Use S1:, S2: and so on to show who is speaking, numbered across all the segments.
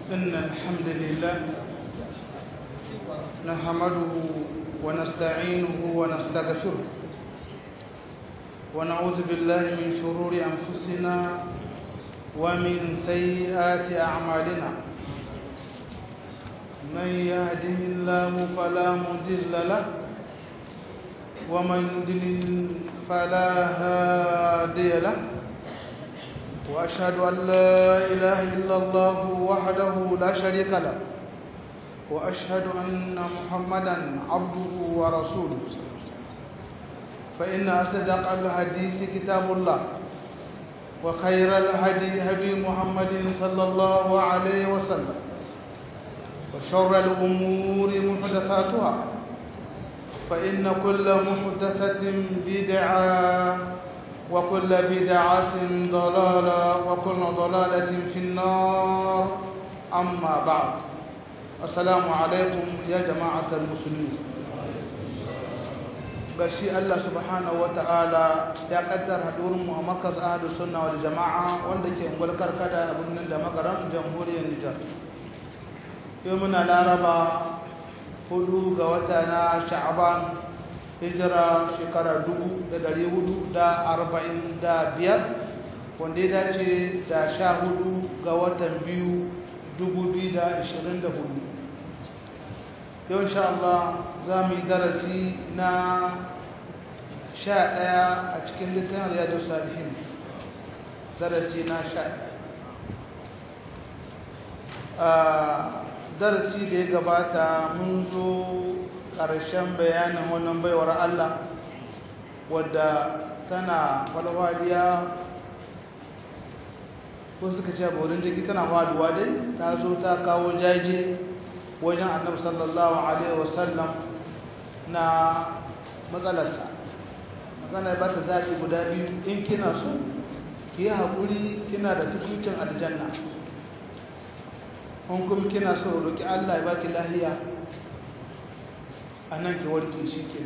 S1: إن الحمد لله نحمده ونستعينه ونستغفره ونعوذ بالله من شرور أنفسنا ومن سيئات أعمالنا من يهده الله فلا مضل له ومن يضلل فلا هادي له وأشهد أن لا إله إلا الله وحده لا شريك له وأشهد أن محمدا عبده ورسوله فإن أصدق الحديث كتاب الله وخير الهدي هدي محمد صلى الله عليه وسلم وشر الأمور محدثاتها فإن كل محدثة بدعة وكل بدعة ضلالة وكل ضلالة في النار أما بعد السلام عليكم يا جماعة المسلمين bashi Allah subhanahu wata'ala ya kaddar hadurin mu a markaz ahlus sunna wal jama'a wanda ke ungwar karkada a birnin da makaran jamhuriyar Nijar yau muna laraba hudu ga wata na sha'aban hijira shekara dubu da dari hudu da arba'in da biyar wanda ya dace da sha hudu ga watan biyu dubu biyu da ashirin da hudu yau insha Allah za mu yi darasi na sha ɗaya a cikin littafin riyadu salihin darasi na sha ɗaya darasi da ya gabata mun zo ƙarshen bayanin wannan baiwar Allah wadda tana falwadiya ko suka ce borin jiki tana faduwa dai ta zo ta kawo jaje wajen annabi sallallahu alaihi wasallam na matsalarsa magana ba ta zaɓi guda biyu in kina so ki yi haƙuri kina da tukucin aljanna in kuma kina so roƙi Allah ya baki lahiya a nan ki warke shi ke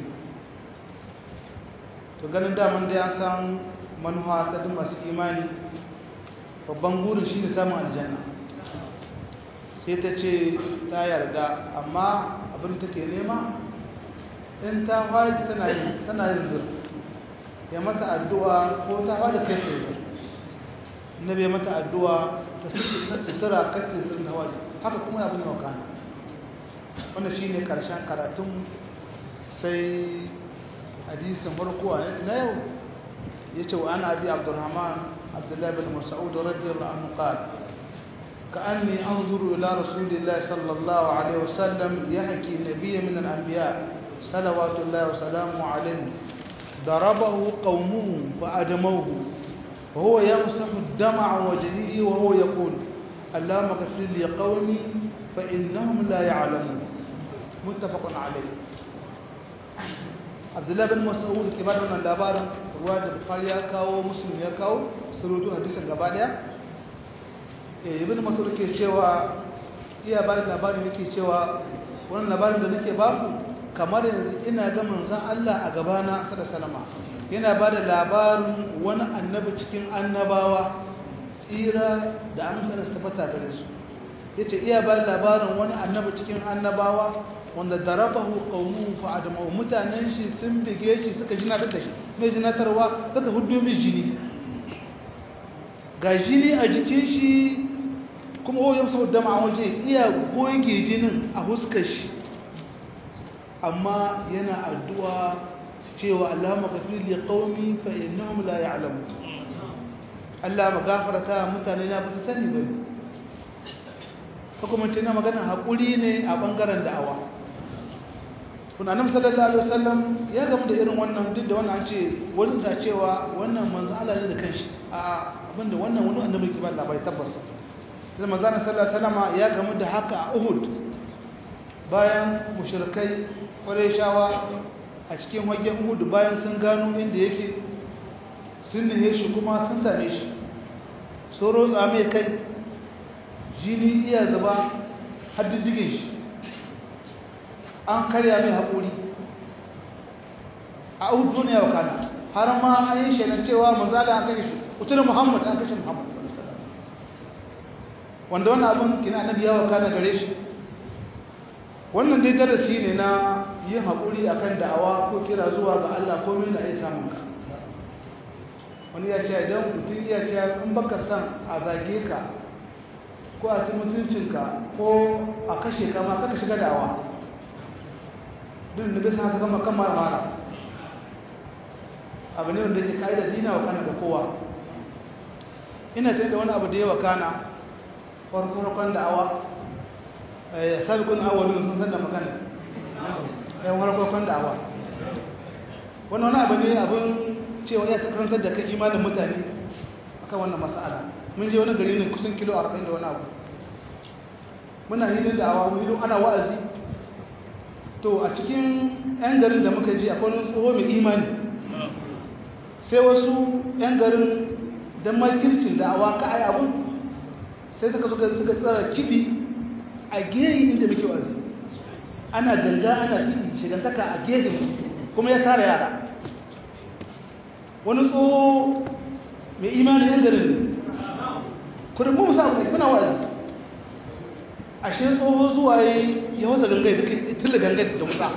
S1: to ganin daman da ya san manuwa ta duk masu imani babban burin shi ne samun aljanna sai ta ce ta yarda amma abin take nema in ta faɗi tana yin tana yin zur ya mata addu'a ko ta faɗi kai tsaye zur na bai mata addu'a ta sutura kai tsaye zur na waje haka kuma ya bin wakana wanda shi ne ƙarshen karatun sai hadisin farko a na yau ya ce wa ana abi abdurrahman abdullahi bin mas'ud radiyallahu anhu qala كأني أنظر إلى رسول الله صلى الله عليه وسلم يحكي نبي من الأنبياء صلوات الله وسلامه عليه ضربه قومه فأدموه وهو يمسح الدم عن وجهه وهو يقول اللهم اغفر لي قومي فإنهم لا يعلمون متفق عليه عبد الله بن مسعود كبار من الدبار رواه البخاري يكاو مسلم يكاو سرودو حديثا غبا ibn mas'ud ke cewa iya ba da labarin yake cewa wannan labarin da nake baku kamar yanzu ina ga manzon Allah a gabana sada salama yana ba da labarin wani annabi cikin annabawa tsira da amince da tabbata gare su yace iya ba da labarin wani annabi cikin annabawa wanda darabahu qaumu fa adama mutanen shi sun bige shi suka jina da shi mai jinatarwa suka huddo mai jini ga jini a jikin shi kuma o ya sau dama a waje iya goge jinin a huskar shi amma yana addu'a cewa Allah magafir li qaumi fa innahum la ya'lamun Allah magafarta mutane na ba su sani ba hukumance na magana hakuri ne a bangaren da'awa kun annabi sallallahu alaihi wasallam ya gamu da irin wannan duk da wannan an ce wani da cewa wannan manzo Allah ne da kanshi a abinda wannan wani annabi ke ba labari tabbas sai manzana sallallahu alaihi ya gamu da haka a Uhud bayan mushrikai Qurayshawa a cikin wajen Uhud bayan sun gano inda yake sun ne shi kuma sun same shi soro tsame kai jini iya zuba har diddigin shi an karya mai haƙuri a Uhud duniya wa kana har ma an yi shelan cewa manzala an kashe shi mutum Muhammad an kashe Muhammad wanda wannan abin kina annabi yawa kana gare shi wannan dai darasi ne na yin haƙuri akan da'awa ko kira zuwa ga Allah ko mina ya samun ka wani ya ce idan mutum ya ce in baka san a zage ka ko a ci mutuncinka ko a kashe ka ma kaka shiga da'awa duk da bisa haka gama kan mara mara abu ne wanda yake ka'idar dina wa kana da kowa ina sai da wani abu da yawa kana farkon da'awa sabiqun awwalun sun san da magana yan farkon da'awa wannan wani abu ne abin cewa ya karantar da kai imanin mutane akan wannan mas'ala mun je wani gari ne kusan kilo 40 da wani abu muna hilin da'awa mu hilin ana wa'azi to a cikin yan garin da muka je akwai wani tsoho mai imani sai wasu yan garin don makircin da'awa ka ai abun sai suka suka suka tsara kiɗi a gehin inda muke wazi ana ganga ana kiɗi shigantaka a gehin kuma ya tara yara wani tsoho mai imanin yan garin ne kudin mu musa ne kuna wazi ashe tsoho zuwa ya wasa gangai da tilla gangai da musa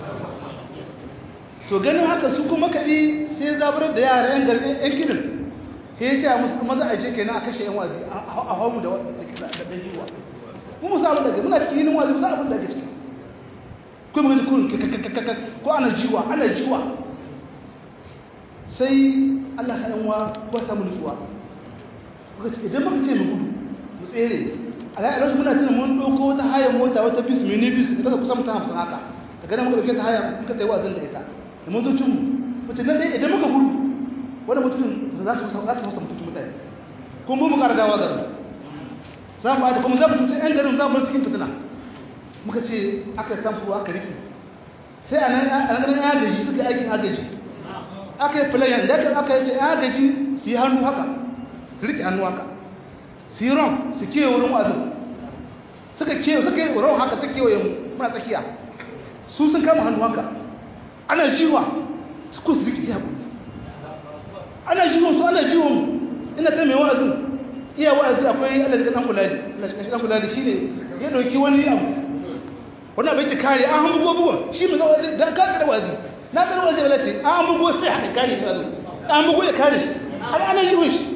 S1: to ganin haka su kuma kaɗi sai zaburar da yara yan garin yan kiɗin sai ya ce musu maza a ce kenan a kashe yan wazi a hau mu da ɗan jiwa mu musa abin da ke muna cikin yinin wazi musa abin da ke ciki ko mu gaji kurin kakakakakak ko ana jiwa ana jiwa sai allah sa yanwa ko samu nutsuwa kuka ce idan muka ce mu gudu mu tsere a ra'ayar muna tuna mun ɗauko wata hayan mota wata bis mini bis da ka kusa mutum hamsin haka ka gana muka ɗauke ta haya muka ta yi wazin da ita da motocin mu mutum nan dai idan muka gudu wani mutum za su fasa mutum mutane kuma mu ƙara dawa garin za mu da kuma za mu tuta 'yan garin za mu cikin fitina muka ce aka samfu aka riki sai a nan ganin agaji suka yi aikin agaji aka yi filayen da aka yi ce agaji su yi hannu haka su rike hannu haka su yi ron su kewa wurin wazin suka kewa suka yi ron haka su kewaye mu muna tsakiya su sun kama hannu haka ana shiwa su ko su rike iya ana jiwon su ana jiwon ina ta mai wa'azin iya wa'azi akwai Allah da dan kulali Allah shi dan kulali shine ya dauki wani abu wani abu yake kare an hambu gobuwa shi mai wa'azi dan ka da wa'azi na da wa'azi wala ce an hambu go sai haka kare shi an hambu ya kare ana ana jiwon shi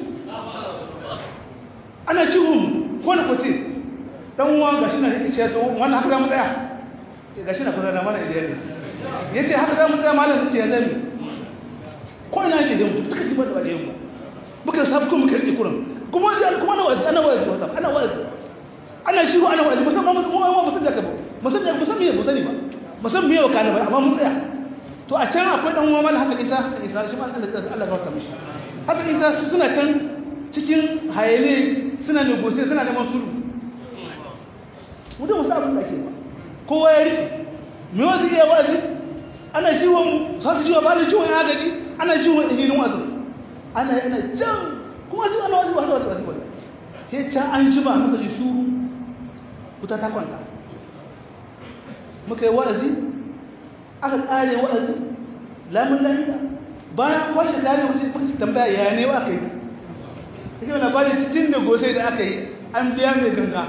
S1: ana jiwon ko na kote dan uwan gashi na yake cewa to wannan haka za mu tsaya gashi na kusa da mana idan yace haka za mu tsaya malam ce ya zami ko ina ce da mu duka kibar da wajen mu muka sabu kuma muka rike kuran kuma da kuma ana wazi ana wazi wata ana wazi ana shiru ana wazi musamman mu mu mu musan da ka musan da musan me musani ba musan me yau kana ba amma mun tsaya to a can akwai dan uwa mana haka isa isa shi ma Allah Allah ya barka mishi haka isa suna can cikin hayele suna negotiate suna neman sulhu mu da musa abin da ake ba kowa ya rike me wazi iya wazi ana jiwon sa su jiwa ba da jiwon ya gaji ana jiwon ɗinin wazin ana yana can kuma su ana wasu wasu wasu wasu sai can an ji ba muka ji shuru wuta ta kwanta muka yi wa'azi aka ƙare wa'azi lamun lafiya bayan kwashe kare wasu muka ci tambaya ya ne wa aka yi take wani bari cikin da gosai da aka yi an biya mai ganga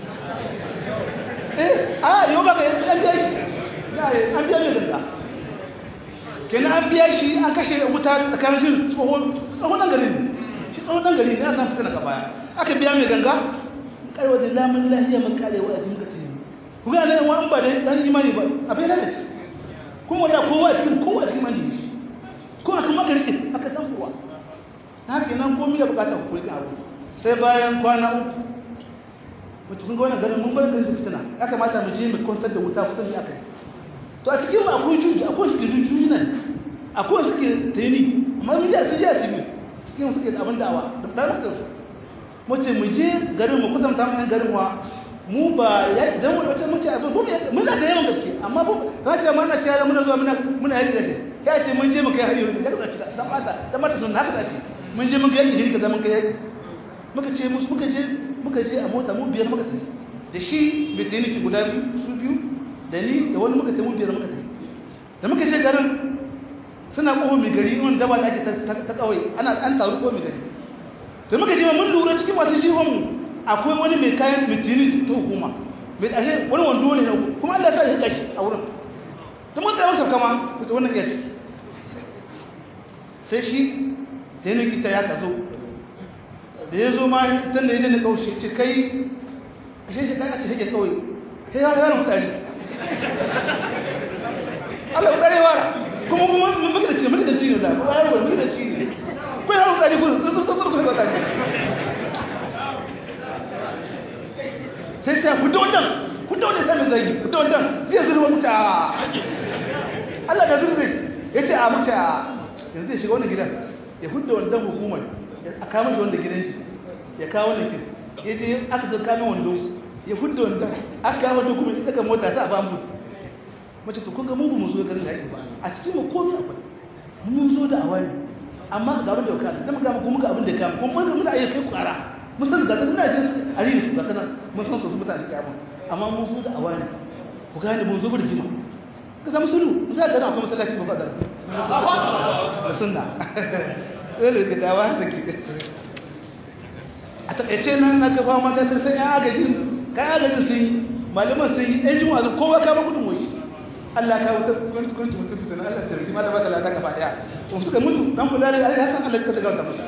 S1: eh a yau ba ka yi an biya shi an biya mai ganga kenan an biya shi an kashe wuta tsakanin shi tsohon ɗan gari ne shi tsohon ɗan gari ne ya san fitina ka baya aka biya mai ganga kare wajen lamun lahiya mun kare wa azumi ka tsaye ku ga nan wani ba da ɗan imani ba a bai nan da ci kuma da kowa cikin kowa cikin mani shi ko aka maka rike aka san kowa na haka nan komai da bukatar ku rike abu sai bayan kwana uku mutum kun ga wannan garin mun bar garin fitina ya kamata mu je mu kwantar da wuta kusan ya kai to a cikin akwai juji akwai suke juji nan akwai suke tani amma mun ji sun ji asibi cikin suke da abin da'awa da dalilin su mu ce mu je garin mu kusan tamu yan garin wa mu ba ya dan mu wace mu ce abin mu muna da yawan gaske amma ba za ta mana ce muna zuwa muna muna yaki da ce ya ce mun je mu kai hari da ka ce dan mata dan mata sun haka ce mun je mun ga yaki ka zaman kai yaki muka ce musu muka je muka je a mota mu biyar muka tafi da shi bai tayi niki guda biyu su biyu da ni da wani muka tafi biyar muka tafi da muka je garin suna ƙofa mai gari wani daba da ake ta kawai ana an taru ko mai gari da muka je mun lura cikin masu jihon akwai wani mai kayan mitini ta hukuma mai ashe wani wando ne kuma Allah ta shi kashi a wurin ta mun tsaye masa kama ta wannan iya ciki sai shi ta yi kita ya kazo da ya zo ma tun da ya dana kaushe ce kai ashe shi kan ake shige kawai sai ya yaron tsari Allah ya tsare wara kuma kuma mun muka da ci muka da ci ne da kuma yaro muka da ci ne ko yaro tsari ko tsur tsur tsur ko tsari sai ta fito wannan fito wannan sai zai fito wannan zai zurwa muta Allah da zurbe yace a muta yanzu ya shiga wannan gidan ya hudda wannan hukumar a kama shi wanda gidan shi ya kawo wannan kin yace aka zo kama wando ya hudda wannan aka kawo dokumen daga mota ta ba mu mace to kun ga mun mu zo garin da ba a cikin mu komai akwai mun zo da awani amma ga abin da ka da muka mu ga abin da ka mu mun muna iya kai ku kara mun san ga muna jin ariyu su ga kana mun san su mutane ke abin amma mun zo da awani ku gane mun zo da jima ka zama sulu za ka ga akwai masallaci ba da da sunna dole ka dawa da ke a takaice nan na ka fama da sai ya agajin ka agajin sun yi malaman sun yi ɗan jima'a kowa ka ba gudun washi Allah ka wuta kwanci kwanci mutum fitina Allah ta rikima da bata lata gaba daya to suka mutu dan kula da Allah san Allah ka daga musu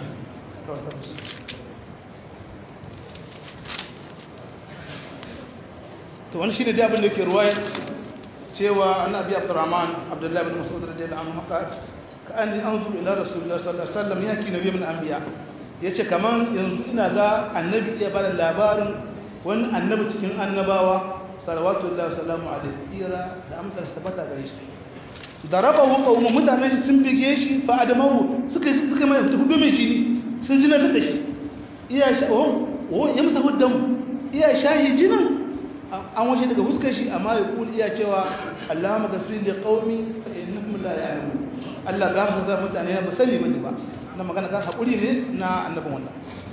S1: to wani shine dai abin da yake ruwaya cewa annabi Abdurrahman Abdullah ibn Mas'ud radiyallahu anhu ka ka anni anzur ila rasulullah sallallahu alaihi wasallam yaki nabiy min anbiya yace kaman yanzu ina ga annabi ya bada labarin wani annabi cikin annabawa salawatullahi wasalamu alaihi tsira da amsar tabbata gare shi darabahu qawmu mutanen sun bige shi fa adamahu suka suka mai hudu mai jini sun jina da shi iya sha oh oh ya masa huddan iya shahi jinan an waje daga fuskar shi amma ya kuli iya cewa Allahumma ghafir li qaumi fa innahum la ya'lamun Allah gafara da mutane ba sani bane ba na magana ka hakuri ne na annabin wannan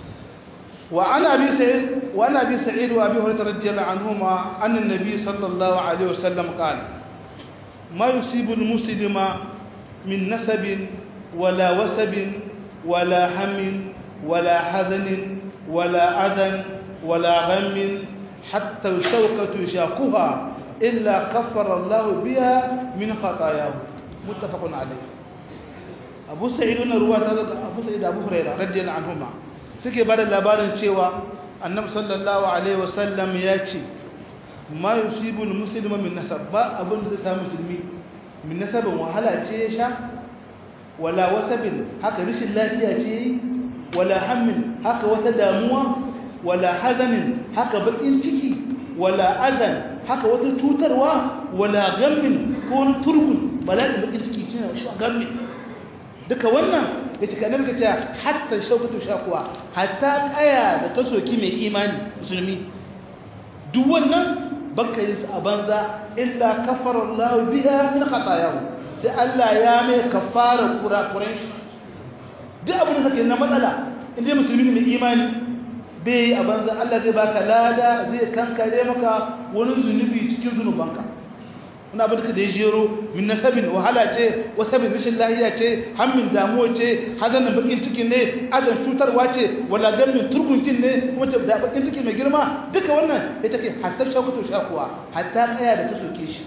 S1: وعن أبي سعيد وعن أبي سعيد وأبي هريرة رضي الله عنهما أن النبي صلى الله عليه وسلم قال ما يصيب المسلم من نسب ولا وسب ولا هم ولا حزن ولا أذى ولا غم حتى الشوكة يشاقها إلا كفر الله بها من خطاياه متفق عليه أبو سعيد رواية أبو سعيد أبو هريرة رضي الله عنهما suke ba da labarin cewa annabi sallallahu alaihi wasallam ya ce ma yusibul muslima min nasab ba abin da zai samu musulmi min nasabin wahala ce ya sha wala wasabin haka rishin lafiya ce wala hammin haka wata damuwa wala hazanin haka bakin ciki wala azan haka wata cutarwa wala gammin ko wani turgun bala'in bakin ciki shine shi gammin duka wannan ya cika nan ka ce hatta shaukatu shakuwa hatta kaya da ta soki mai imani musulmi duk wannan baka yin su a banza illa kafara Allah biha min khatayahu sai Allah ya mai kafara kurakuran shi duk abin da kake na matsala inda musulmi mai imani bai a banza Allah zai baka lada zai kankare maka wani zunubi cikin zunubanka wani abin da ya jero min nasabin wahala ce wasabin rashin lahiya ce hammin damuwa ce hazanin bakin ciki ne azan cutarwa ce wala gamin turguntin ne wacce da bakin ciki mai girma duka wannan ya take hatta shakutu shakuwa hatta kaya da ta soke shi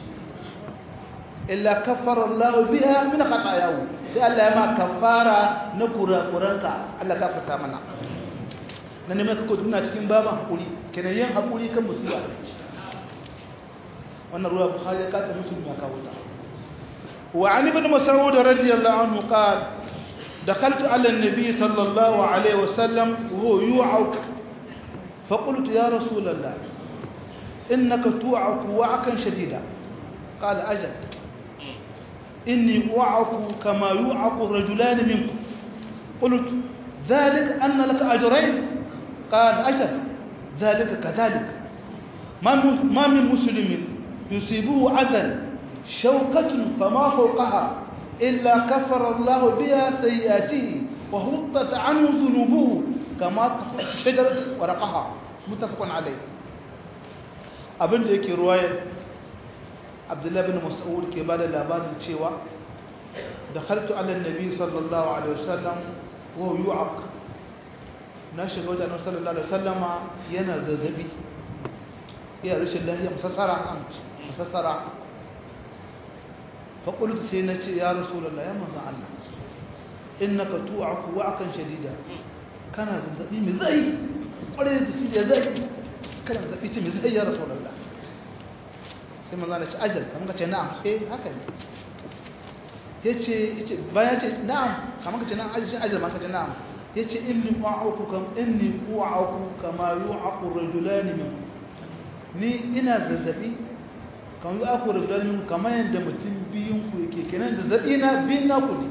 S1: illa kaffara Allah biha min khatayahu sai Allah ya ma kafara na kurakuranka Allah ka fata mana na ne mai kako tuna cikin baban hakuri kenan yin hakuri kan musiba wannan ruwa bukhari ya kata muslim ya kawo ta wa an ibn mas'ud radiyallahu anhu qala دخلت على النبي صلى الله عليه وسلم وهو يوعك فقلت يا رسول الله إنك توعك وعكا شديدا قال أجل إني أوعك كما يوعك الرجلان منكم قلت ذلك أن لك أجرين قال أجل ذلك كذلك ما من مسلم يصيبه أذى شوكة فما فوقها إلا كفر الله بها سيئاته وهطت عنه ذنوبه كما شجرة ورقها متفق عليه abin da yake ruwayar abdullahi bin mas'ud ke ba da labarin cewa da haltu ala nabi sallallahu alaihi wasallam wa yu'aq na shiga wajen annabi sallallahu alaihi wasallama yana zazzabi iya rashin lafiya musassara an musassara fa qultu sai na ce ya rasulullah ya manzo Allah innaka tu'aku wa'kan shadida kana zazzabi mai zai kware da shi da zai kana zazzabi ce mai zai ya rasulullah sai manzo Allah ya ce ajal kamar ka ce na'am eh haka ne yace yace bayan ce na'am kamar ka ce na'am ajal ajal ma ka ce na'am yace inni u'aku kam inni u'aku kama yu'aqu rajulani min ni ina zazzabi kamar yu'aqu rajulani min kamar yadda mutum biyun ku yake kenan zazzabi na biyun na ku ne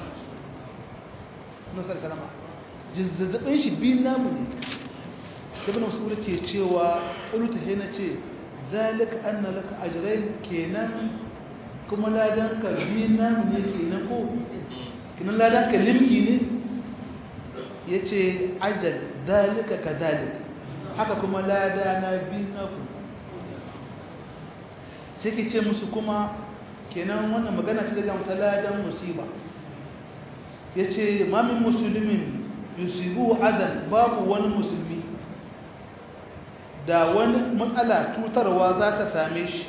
S1: Musa salama zazzabin shi biyun na mu ne ibn mas'ud ke cewa qultu sai na ce zalika anna laka ajrayn kenan kuma ladan ka biyun na mu ne kenan ko kenan ladan ka limki ne ya ce ajal dalika ka dalika haka kuma lada na biyu na ku sai ki ce musu kuma kenan wannan magana ta daga mata ladan musiba ya ce mamin musulmin yusufu azal babu wani musulmi da wani matsala tutarwa za ta same shi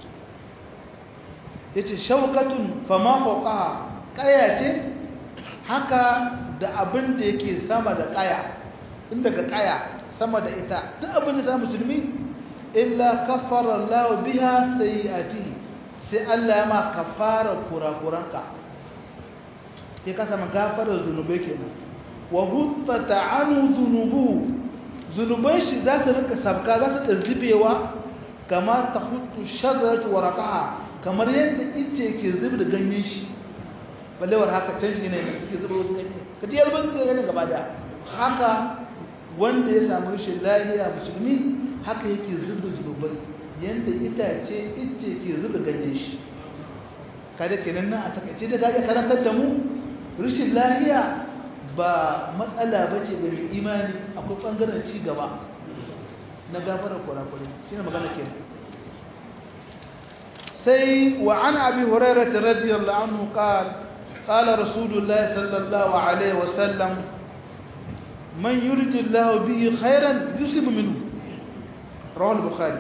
S1: ya ce shaukatun fama ƙwaƙa ƙaya ce haka da abin da yake sama da ƙaya in daga ƙaya sama da ita duk abin da sa musulmi illa kafara Allah biha sayiati sai Allah ya ma kafara kurakuranka ya kasa ma gafara zunubai kenan wa huttata anu zunubu zunuban shi za su rinka sabka za su zubewa kama ta hutu shagaratu waraqaha kamar yadda ice ke zubi da ganyen shi ballewar haka canji ne suke zuba wasu ganye ka ji yalbar suka gani gaba da haka wanda ya samu rashin lahiya musulmi haka yake zuba zunubai yadda itace ice ke zuba ganyen shi kada kenan nan a takaice da gaje karantar da mu rashin lahiya ba matsala ba ce ga mai imani akwai ɓangaren ci gaba na gafarar kurakurai shi ne magana kenan sai wa an abi hurairah radiyallahu anhu qala قال رسول الله صلى الله عليه وسلم من يرد الله به خيرا يصب منه رواه البخاري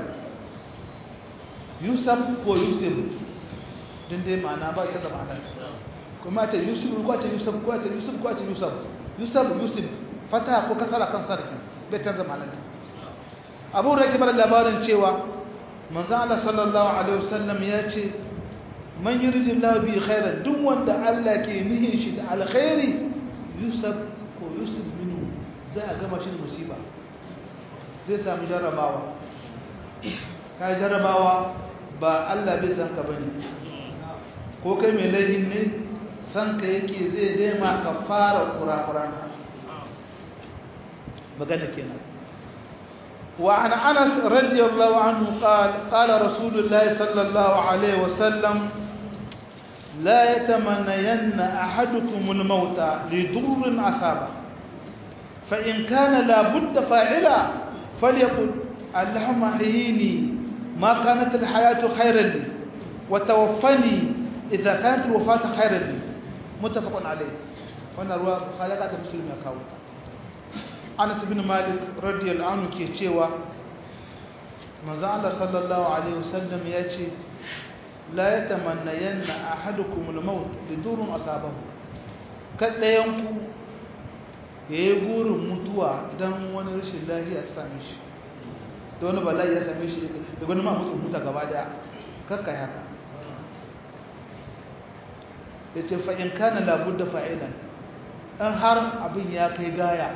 S1: يصب ويصب din dai ma'ana ba shi da ma'ana kuma ta yusuf ko ta yusuf ko ta yusuf ko ta yusuf yusuf yusuf fata ko kasara kan sarki bai canza ma'anar abu rake bar labarin cewa manzo Allah sallallahu alaihi wasallam ya ce man yuridu Allah bi khairan duk wanda Allah ke nihin shi da alkhairi yusuf ko yusuf minhu za a gama shi da musiba zai samu jarrabawa ka jarrabawa ba Allah bai san ka bane ko kai mai laifin ne san ka yake zai daima ka fara kurakuran magana kenan وعن أنس رضي الله عنه قال قال رسول الله صلى الله عليه وسلم لا يتمنين أحدكم الموت لضر أصابه فإن كان لا بد فاعلا فليقل اللهم احييني ما كانت الحياة خيرا لي وتوفني إذا كانت الوفاة خيرا لي متفق عليه وانا رواه خالقات مسلم يكاوتا Anas bin Malik radiyallahu anhu ke cewa manzo Allah sallallahu alaihi wasallam ya ce la yatamannayanna ahadukum al-maut lidurun asabahu kadayan ku yayi gurin mutuwa dan wani rashin lafiya ta same shi da wani bala'i ya same shi da wani ma mutu muta gaba daya kakka haka yace fa in kana la budda fa'ilan dan har abin ya kai gaya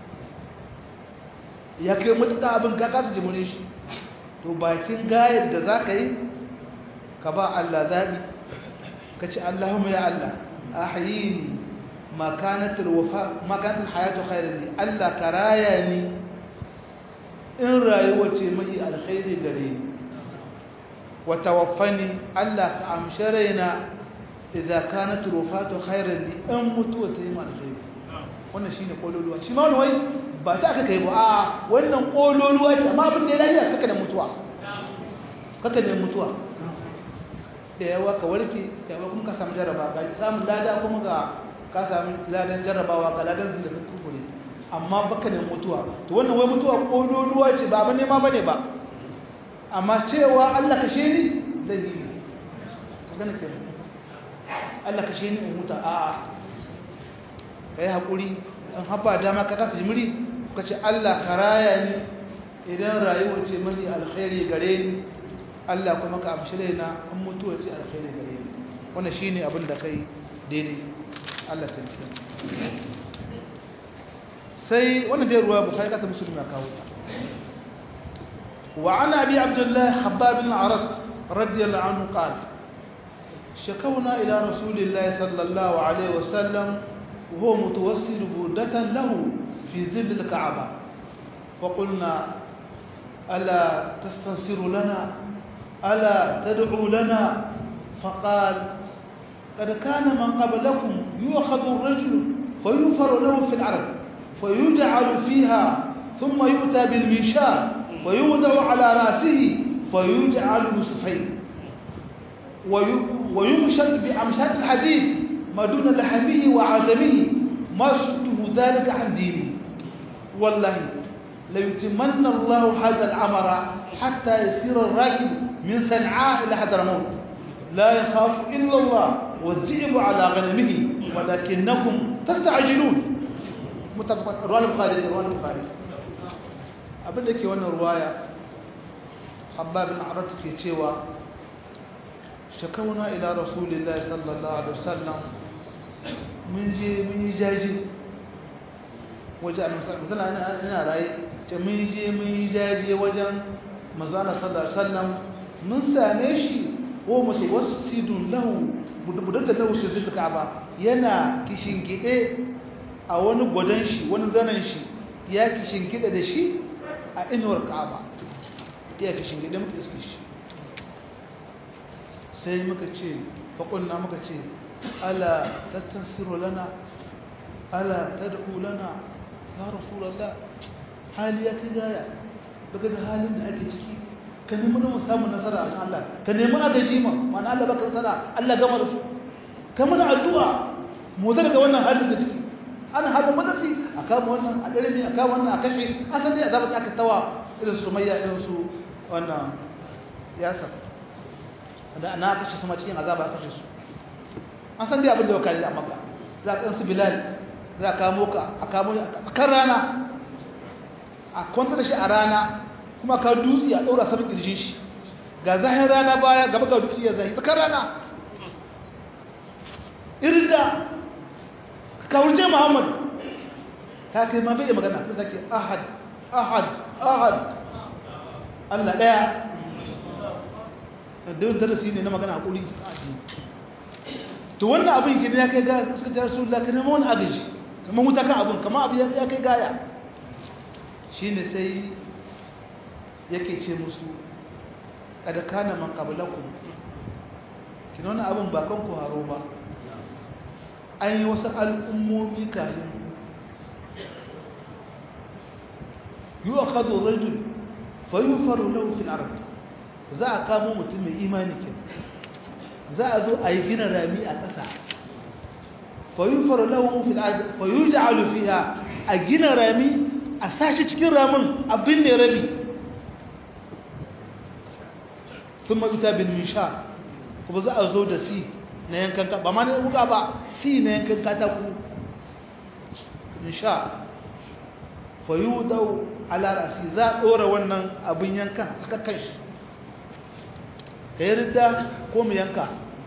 S1: ya kai mutuka abin ka kasa jimune shi to bakin gayar da za ka yi ka ba Allah zaɓi ka ce Allahumma ya Allah a hayini makanatar hayatu khairar ne Allah ka raya ni in rayuwa ce mai alkhairi gare ni wata wafani Allah ka amshi raina idan kanatar wafatu khairar ne in mutuwa ta yi ma alkhairi wannan shi ne ƙololuwa shi ma wani ba ta aka kai ba a wannan ƙololuwa ce amma abin da ya lafiya kaka da mutuwa kaka da mutuwa da yawa ka warke yawa kuma ka samu jarraba ga samun lada kuma ga ka samu ladan jarrabawa ga ladan da ka kukure amma baka ne mutuwa to wannan wai mutuwa kololuwa ce ba bane ma bane ba amma cewa Allah kashe ni dalili magana ke Allah kashe ni in muta a'a kai hakuri an haba dama ka kasa jimiri ka ce Allah ka raya ni idan rayuwa ce mani alkhairi gare ni Allah kuma ka amshi raina an mutuwa ce alkhairi gare ni wannan shine abin da kai daidai Allah ta yi sai wannan dai ruwa bukhari ka ta musulmi ya kawo ta wa ana abi abdullah habbab bin arad radiyallahu anhu qala شكونا إلى رسول الله صلى الله عليه وسلم وهو متوسل بردة له في ظل الكعبة فقلنا ألا تستنصر لنا ألا تدعو لنا فقال قد كان من قبلكم يؤخذ الرجل فيوفر له في العرب فيجعل فيها ثم يؤتى بالمنشار ويوضع على رأسه فيجعل نصفين ويمشط بأمشاط الحديد ما دون لحمه وعزمه ما شده ذلك عن دينه والله ليتمنى الله هذا الأمر حتى يسير الراكب من صنعاء إلى حضرموت لا يخاف إلا الله والذئب على غنمه ولكنكم تستعجلون متفق رواه البخاري رواه البخاري abin da ke wannan ruwaya hababin arat ke cewa shakauna ila rasulillahi sallallahu alaihi wasallam mun je mun yi jaji waje a misali ina raye ce mun je mun yi jaji wajen mazana sallallahu alaihi wasallam mun same shi ko mace wasu sidun lahu budurta lahu shi zai ka'aba yana kishin gide a wani gwadon shi wani zanen shi ya kishin gide da shi a inuwar ka'aba ya kishin gide muka iske shi sai muka ce faƙunna muka ce ala tattasiru lana ala tad'u lana ya rasulullah hali ya kai gaya daga da halin da ake ciki ka nemi mu samu nasara a Allah ka nemi agaji ma mana Allah baka nasara Allah gama da su ka mana addu'a mu daga wannan halin da ciki ana halin mazafi a kama wannan a ɗarami a kama wannan a kashe an san dai azabar da aka tawa irin su mayya irin su wannan yasar da na kashe su ma cikin azaba kashe su an san dai abin da wakali a maka za ka su bilal za ka kamo ka a kamo a kan rana a kwanta da shi a rana kuma ka dutse a ɗaura saman ƙirjin shi ga zahin rana baya gaba ga dutse ya zahi tsakar rana irin da ka kawurce muhammadu ta kai ma bai da magana ta ke ahad ahad ahad allah ɗaya da yin darasi ne na magana haƙuri a shi to wannan abin ke ya kai gaya suka jar su ka nema wani agaji kamar wuta kan abin kamar abu ya kai gaya shi ne sai yake ce musu kada kana man qablakum kin wannan abin ba kan ku haro ba an yi wasu al'ummomi kafin yu'khadhu rajul fayufaru lahu fil ard za a kamo mutum mai imani kin za a zo a yi gina rami a ƙasa fayufaru lahu fil ard fayuj'alu fiha a gina rami a sashi cikin ramin abin ne rabi sun mazuta bin misha kuma za a zo da si na yankan ba ma na wuka ba si na yankan katako misha fayu dau alarasi za a ɗora wannan abin yankan a tsakakkan shi ka yi ridda ko mu yanka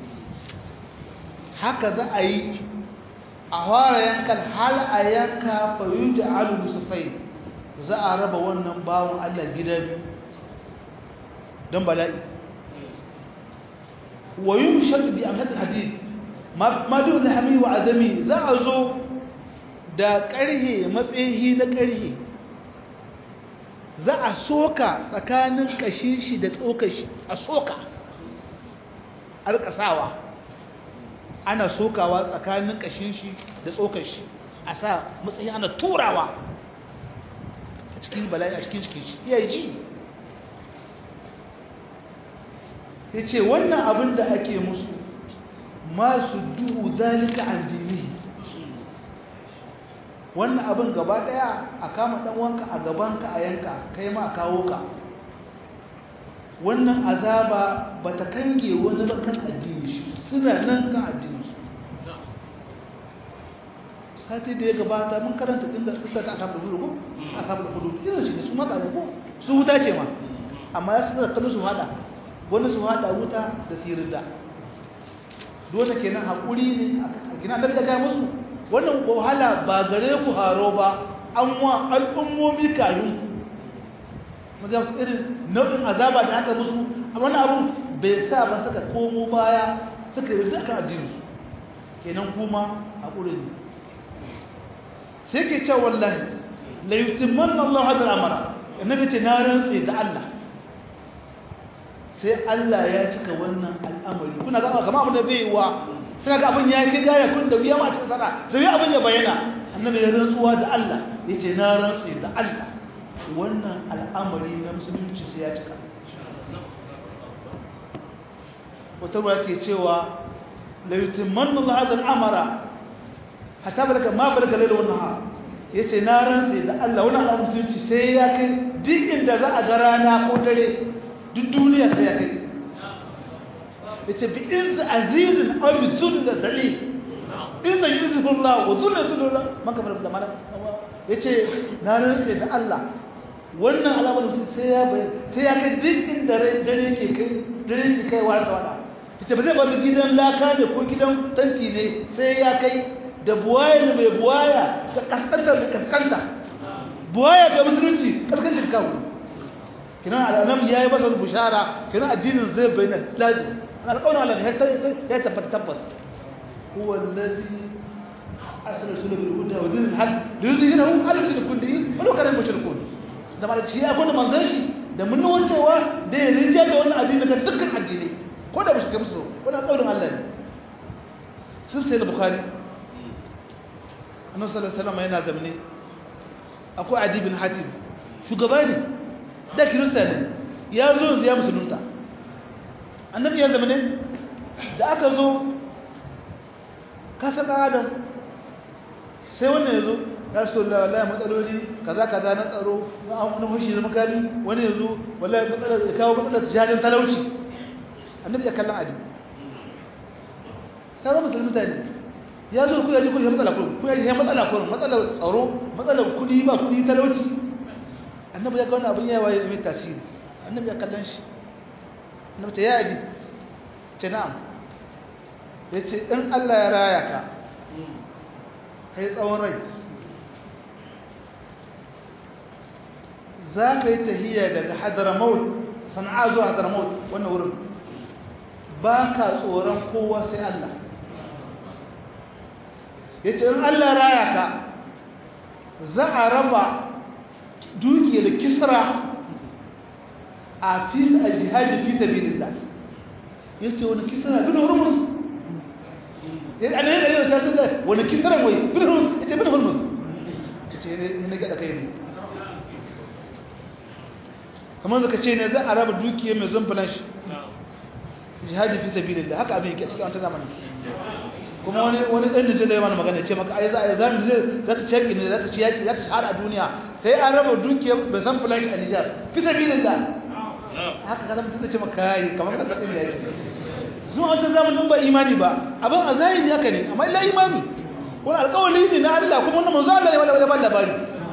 S1: haka za a yi a fara yankan hal a yanka fayu da alu musufai za a raba wannan bawon allah gida biyu don bala'i ويمشط بأمهات الحديد ما دون لحمي وعدمي za a zo da ƙarhe matsayi na ƙarhe za a soka tsakanin ƙashin shi da tsokar shi a soka alƙasawa ana sokawa tsakanin ƙashin shi da tsokar shi a sa matsayi ana turawa a cikin bala'i a cikin cikin shi iya ji ya ce wannan abin da ake musu masu duhu zalika addini wannan abin gaba daya a kama dan wanka a gabanka a yanka kai ma a kawo ka wannan azaba ba ta kange wani ba kan addini shi suna nan kan addini su sati da ya gabata mun karanta inda suka ta asabar hudu ko asabar hudu irin shi ne su mata ko su wuta ce ma amma ya suka kallo su hada wani su hada wuta da sirida dole kenan hakuri ne a kina da ga musu wannan wahala ba gare ku haro ba an wa al'ummomi kayan ku maga irin nau'in azaba da aka musu a wani abu bai sa ba suka komo baya suka yi duka addinsu kenan kuma hakuri ne sai ke ce wallahi la yutimmanna Allah hadal amara annabi ce na rantsi da Allah sai Allah ya cika wannan al'amari kuna ga kamar abin da bai yi wa suna ga abin ya kai gaya kun da wuya ma cikin sana da wuya abin ya bayyana annabi ya rantsuwa da Allah yace na rantsi da Allah wannan al'amari na musulunci sai ya cika wata ruwa ke cewa la yutimmanna Allah hadal amara hatta balaka ma balaka laila wannan ha yace na rantsi da Allah wannan abu musulunci sai ya kai duk inda za a ga rana ko dare duk duniya sai ya kai yace bi iz azizin aw bi zulla dalil in da yuzu Allah wa zulla zulla man kamar da mana yace na rantsi da Allah wannan alamar sai ya sai ya kai duk inda dare yake kai dare yake kai wa da wada yace ba zai ba gidan laka ne ko gidan tanti ne sai ya kai da buwaya da mai buwaya da kaskanta da kaskanta buwaya ga musulunci kaskancin kawo kinan al'anam ya yi masa bushara kinan addinin zai bayyana lazim alƙawarin Allah ya tabbata tabbas huwa allazi arsala rasulahu bil huda wa dinil haq liyuzhirahu ala dinin kullihi wa law kana mushrikun da mara shi ya gwada manzon shi da mun wancewa da ya rinja da wannan addini daga dukkan addinai ko da mushrikai musu wannan alƙawarin Allah ne sun sai da bukhari annabi sallallahu alaihi wasallam yana zamne akwai adi bin hatim shugaba ne da kirista ne ya zo ya musulunta annabi ya zamne da aka zo kasa dan adam sai wannan ya zo ya rasu Allah wallahi matsaloli kaza kaza na tsaro na hushi da makami wani ya zo wallahi matsalar ya kawo matsalar jajin talauci annabi ya kallon adi sauran musulmi mutane ya zo ku yaji ku ya matsala kurum ku yaji ya matsala kurum matsalar tsaro matsalar kudi ba kudi talauci annabi ya ga wannan abin yawa ya mai tasiri annabi ya kallon shi annabi ta yaji ce na'am ya ce in Allah ya raya ka kai tsawon rai za ka yi tahiyya daga hadramaut sana'a zuwa hadramaut wannan wurin ba ka tsoron kowa sai Allah ya ce in Allah raya ka za a raba dukiyar kisra a fi a jihadi fi sabilillah ya ce wani kisra bin hurmus ya ana yana yau ta sada wani kisra wai bin hurmus ya ce bin hurmus ya ce ne na gada kai ne kamar zaka ce ne za a raba dukiyar mai zumbulan shi jihadi fi sabilillah haka abin yake a cikin wata zamanin kuma wani wani dan da zai mana magana ce maka ai za a zamu zai za ta ceki ne za ta ci yaki za ta shahara a duniya sai an raba dukiya bai san fulan a Nijar fi sabilillah haka kaza mutum da ce maka kai kamar ka tsadin ya ce zuwa wancan zamanin ba imani ba abin a zahiri haka ne amma illa imani wani alƙawari ne na Allah kuma wannan manzo Allah ne wanda ya ba labari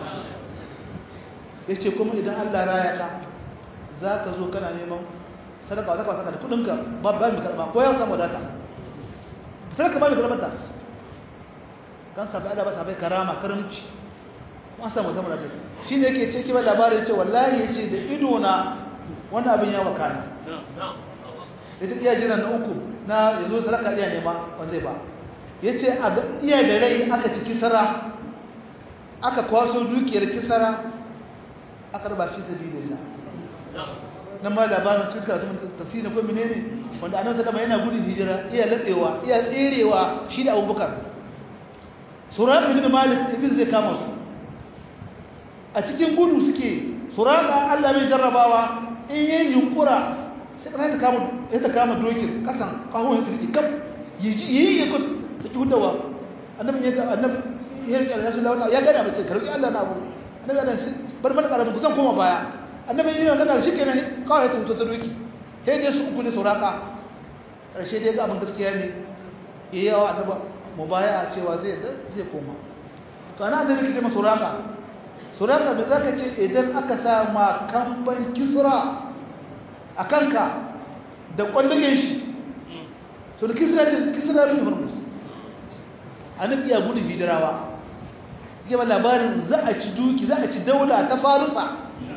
S1: yace kuma idan Allah raya ka za ka zo kana neman sadaka sadaka sadaka da kudinka ba ba mu karba ko ya samu data sadaka ba mu karba ta kan sabai Allah ba sabai karama karamci an samu zama da shine yake ce kiba labarin ce wallahi yace da ido na wannan abin ya wakana ita iya jiran na uku na yazo sadaka iya nema wanda ba yace a iya da rai aka ci kisara aka kwaso dukiyar kisara aka raba fi sabilillah nan ma labarin cikin karatun tafsiri ko menene wanda annabi sallama yana gudun hijira iya latsewa iya tserewa shi da Abubakar Suraka ibn Malik ibn zai kama su a cikin gudu suke Suraka Allah mai jarrabawa in yayin yunkura sai ka ta kama sai ta kama dokin kasan kahon firki kaf yiji yayi ya kus ta hudawa annabi ya annabi ya rike Allah sallallahu ya gane mace karbi Allah na abu annabi Allah shi bar mana karamin kusan koma baya annabi yana kana shikenan kawai ta mutu ta doki sai dai su uku ne sauraka karshe dai ga abin gaskiya ne yayi yawa annabi mubaya cewa zai zai koma to ana annabi kike masa sauraka sauraka me zaka ce idan aka sa ma kamban kisra akanka da kwandage shi to da kisra ce kisra bin hormuz annabi ya gudun hijirawa yake ba labarin za a ci duki za a ci daula ta farusa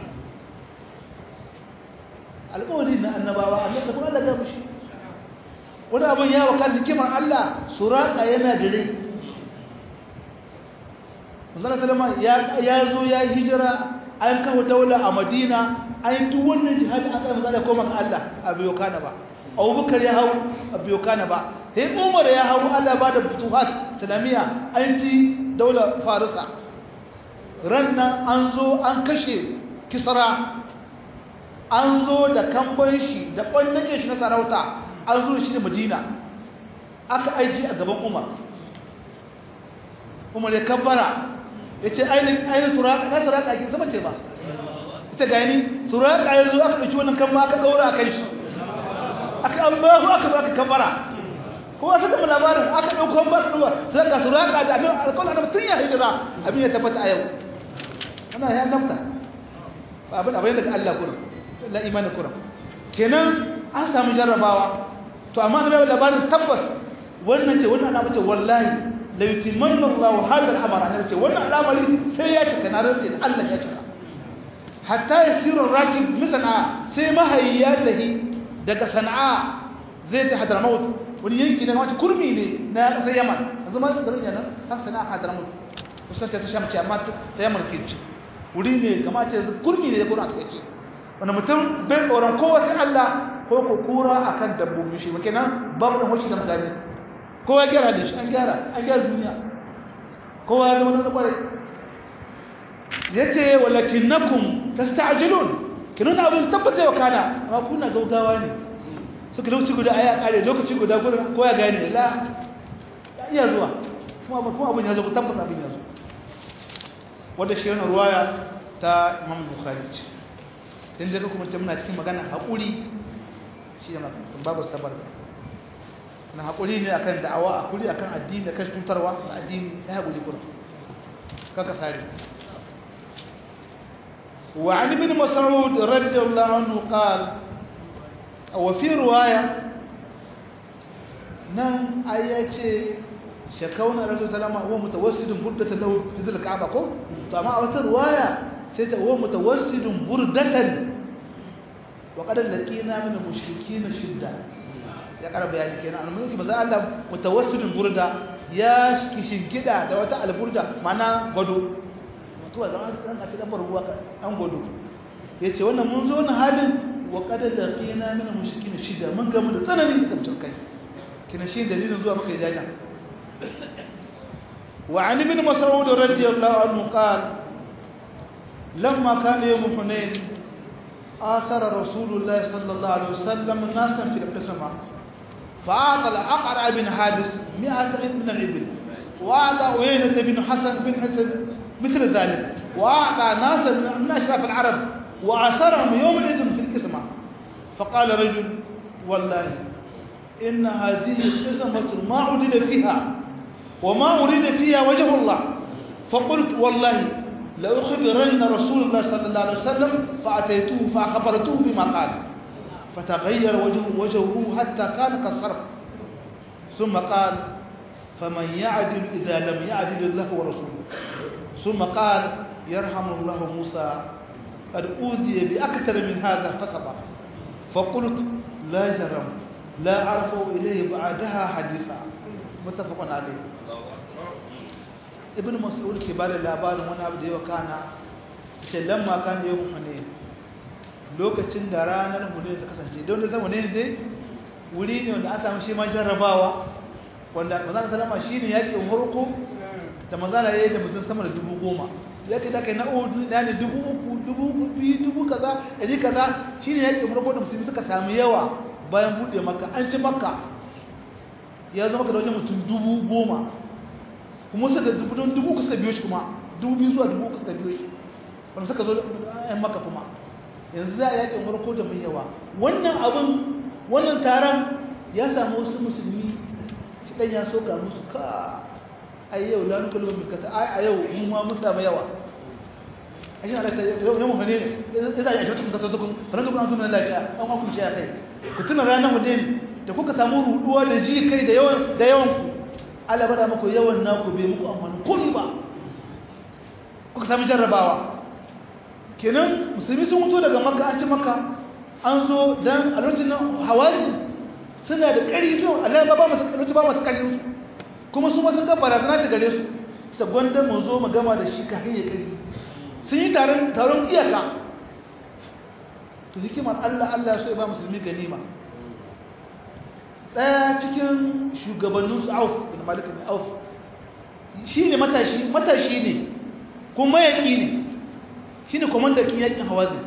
S1: alƙawari na annabawa annabi kuma Allah ya mushi wani abin ya wakar hikimar Allah suraka yana da rai Manzon Salama ya zo ya yi hijira an kawo daula a Madina an duk wannan jihadi aka yi da koma ga Allah a biyo kana ba Abubakar ya hau a biyo kana ba sai Umar ya hau Allah ba da futuhat islamiyya an ji daula Farisa ran nan an zo an kashe Kisra an zo da kamban shi da ɓannace shi na sarauta an zo shi da madina aka aiki a gaban umar umar ya kabbara ya ce ainihin suraka na suraka ake zama ce ba ita gani suraka ya zo aka ɗauki wannan kamba aka ɗaura a kai shi aka an ba ku aka aka kabbara ko wasu da labarin aka ɗauko ba su ɗuwa suraka suraka da abin alkawar annabi tun ya hijira abin ya tabbata a yau ana ya nafta ba abin abin daga Allah kurin la imanin kuran kenan an samu jarrabawa to amma na bai labarin tabbas wannan ce wannan al'amari ce wallahi la yutimanna Allahu hadha al-amr an ce wannan al'amari sai ya cika na rantsi da Allah ya cika hatta yasiru rakib misana sai mahayya tahi daga sana'a zai ta hadramaut wani yanki ne wata kurmi ne na kasar Yaman yanzu ma garin yana har sana'a hadramaut kusan ta sham ce amma ta Yaman ke ce wuri ne kamar ce kurmi ne da Qur'an ta ce wani mutum bai tsoron kowace Allah ko ku kura a kan dabbobin shi kenan babu da hoshi da mutane kowa ya gyara da shi an gyara an gyara duniya kowa ya zama na kwarai ya ce walakin na kun ta sta'ajilun kinan abin tabbata yau kana amma kuna gaugawa ne suka lokaci guda a ya kare lokaci guda guda ko ya gane la ya iya zuwa kuma abin ya zo tabbata abin ya zo wadda shi yana ruwaya ta imam bukhari ce don zai kuma ta muna cikin magana haƙuri shi da makarantun babu sabar na haƙuri ne akan da'awa haƙuri akan addini akan tutarwa na addini ya haƙuri kuma kaka sare وعن ابن مسعود رضي الله عنه قال وفي رواية نعم آياتي شكونا الرسول صلى الله عليه وسلم هو متوسد بردة له في ذل الكعبة كو طبعا أوتر رواية sai ta huwa mutawassidun burdatan wa qad laqina min al-mushrikeen shidda ya kara bayani kenan almulki maza Allah mutawassidun burda ya kishingida da wata alburda mana gado mutuwa zama an aka dan ruwa an gado yace wannan mun zo na halin wa qad laqina min al-mushrikeen shidda mun gamu da tsanani da kamtar kina shi dalilin zuwa maka jaja وعن ابن مسعود رضي الله عنه قال لما كان يوم حنين آثر رسول الله صلى الله عليه وسلم ناسا في القسمة فأعطى الأقرع بن حابس مئة من الإبل وأعطى عيينة بن حسن بن حسن مثل ذلك وأعطى ناسا من أشراف العرب وآثرهم يومئذ في القسمة فقال رجل والله إن هذه القسمة ما عدل فيها وما أريد فيها وجه الله فقلت والله لأخبرن رسول الله صلى الله عليه وسلم فأتيته فأخبرته بما قال فتغير وجهه, وجهه حتى كان كالصرف ثم قال فمن يعدل إذا لم يعدل الله ورسوله ثم قال يرحم الله موسى قد أوذي بأكثر من هذا فصبر فقلت لا جرم لا أعرف إليه بعدها حديثا متفق عليه ibn mas'ud ke bada labarin wani abu da yau kana ce lamma kan yau hune lokacin da ranar hune ta kasance don da zama ne dai wuri ne wanda an samu shi ma jarrabawa wanda manzana salama shi ne yaƙin harko da manzana ya yi da mutum sama da dubu goma yaƙi da kai na udu na ne dubu uku dubu biyu dubu kaza ɗari kaza shi ne yaƙin harko da musulmi suka sami yawa bayan buɗe maka an ci maka ya zama ka da wajen mutum dubu goma kuma suka dubu don dubu uku suka biyo shi kuma dubu biyu zuwa dubu uku suka biyo shi wanda suka zo yan maka kuma yanzu za a yaƙin farko da mai yawa wannan abin wannan taron ya samu wasu musulmi shi ɗan ya soka musu ka a yau lanu kalmar bilkata a yau mun ma mun samu yawa a shi na alaƙa yau yau hane ne ya za a yi a cikin kasar tukun faran tukun an kuma lafiya an kuma ce a kai ku tuna ranar hudin da kuka samu ruduwa da ji kai da yawan da yawan ku Allah bada muku yawan naku bai muku amfani komai ba kuka samu jarrabawa kenan musulmi sun mutu daga makka an ci makka an zo dan a lokacin nan hawazi suna da ƙari su Allah ba masu ƙarfi ba masu ƙarfi su kuma su ma sun ga barazana ta gare su sa gwanda mu zo mu gama da shi kafin ya ƙarfi sun yi taron taron iyaka to hikimar Allah Allah ya so ya ba musulmi ganima ɗaya cikin shugabanninsu auf bin malik bin auf shi ne matashi matashi ne kuma yaƙi ne shi ne kwamandakin yaƙin hawazin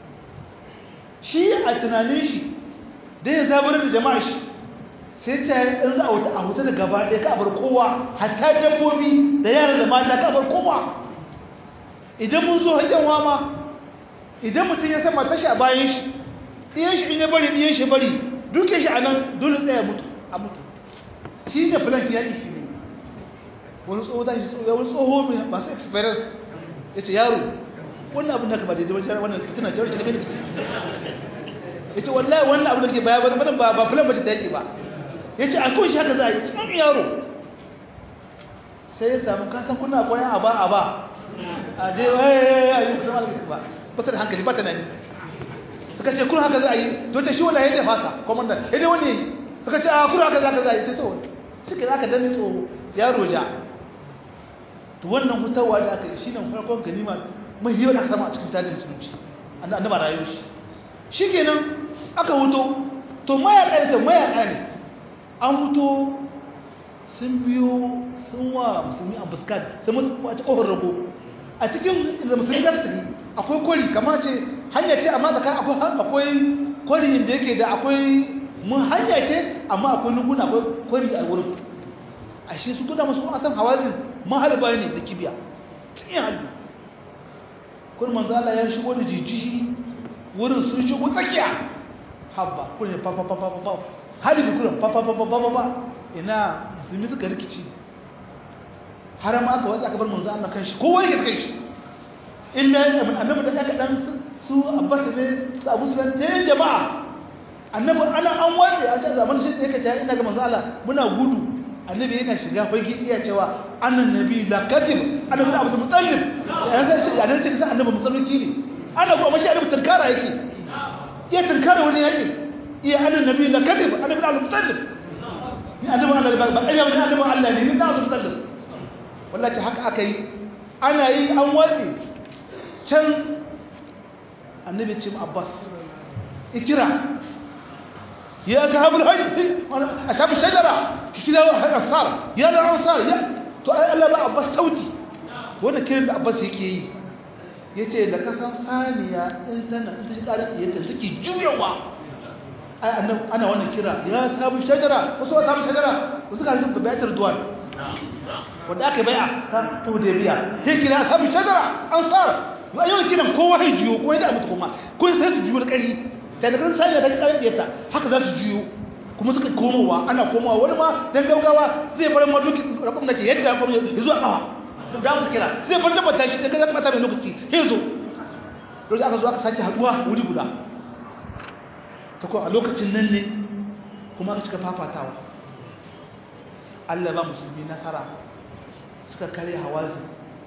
S1: shi a tunanin shi da ya zabar da jama'a shi sai ta yi ɗan za a huta da gaba ɗaya ka bar kowa hatta dabbobi da yara da mata ka bar kowa idan mun zo hajjan wama idan mutum ya sama tashi a bayan shi ɗiyan shi in ya bari ɗiyan shi bari duke shi a nan dole tsaye mutu a mutu shi ne filanki yaƙi shi ne wani tsoho ta shi wani tsoho mai masu experience ya ce yaro wannan abin da ka ba daidai wajen wannan fitina ce wacce kake ya ce wallahi wannan abin da ke baya ba ba ba filan bace da yaƙi ba ya ce a kawai shi haka za a yi cikin yaro sai ya samu kasan kuna koyan a ba a ba a je a yi kusa malamin ba ba ta da hankali ba ta nani suka ce kuna haka za a yi to ta shi wallahi ya fasa komandan ya dai wani suka ce a kuna haka za ka za a yi ta to suke za ka dani to yaro ja to wannan hutawa da aka yi shi ne farkon ganima mai yi aka sama a cikin tarihin musulunci annaba rayuwar shi shi kenan aka huto to mayaƙa ne mayaƙa ne an huto sun biyo sun wa musulmi a buskan sun musu a ci ƙofar rago a cikin da musulmi za su tafi akwai kwari kamar ce hanya ce amma tsakanin akwai kwari inda yake da akwai mun hanya ce amma akwai lunguna akwai kwari a wurin a shi su tuna masu asan hawazin mahalba ne da kibiya tun yi halbi kun manzo Allah ya shigo da jijiji wurin sun shigo tsakiya habba kullum fa fa fa fa fa hali bi kullum fa fa fa fa fa fa ina musulmi suka rikici har ma aka watsa aka bar manzo Allah kanshi kowa yake kanshi illa annabi da aka dan su Abbas ne su Abu Sufyan ne jama'a annabi ana an wace a cikin zaman shi yake cewa ina ga manzo Allah muna gudu annabi yana shiga fage iya cewa annan nabi la kadib annabi Abu Muttalib ya san shi annabi sai annabi musulunci ne annabi kuma shi annabi tankara yake iya tankara wani yake iya annan nabi la kadib annabi Abu Muttalib ni annabi Allah ba ba annabi annabi Allah ne ni da Abu Muttalib wallahi haka aka yi ana yi an watsi can annabi ce Abbas ikira يا أصحاب الحج أصحاب الشجرة كده أنصار يا الأنصار يا to ai Allah ba Abbas sauti wannan kiran da Abbas yake yi yace da kasan saniya in tana in ta shi ƙarin yadda take juyawa ai annan ana wannan kira ya sabu shajara wasu sabu shajara wasu ka rubuta bayatar duwan wanda aka bai'a ta Hudaybiya sai kira sabu shajara ansar yau kiran kowa ya juyo ko da mutu kuma kun sai su juyo da ƙari da da kan sanya da karin diyarta haka za su juyo kuma suka komowa ana komowa wani ma dan gaugawa zai bar ma duki rakon da ke yadda kuma ya zuwa kawa da mu kira zai bar da bata shi dan ga mata mai lokaci sai zo dole aka zo aka sake haduwa wuri guda ta ko a lokacin nan ne kuma aka cika fafatawa Allah ba musulmi nasara suka kare hawazi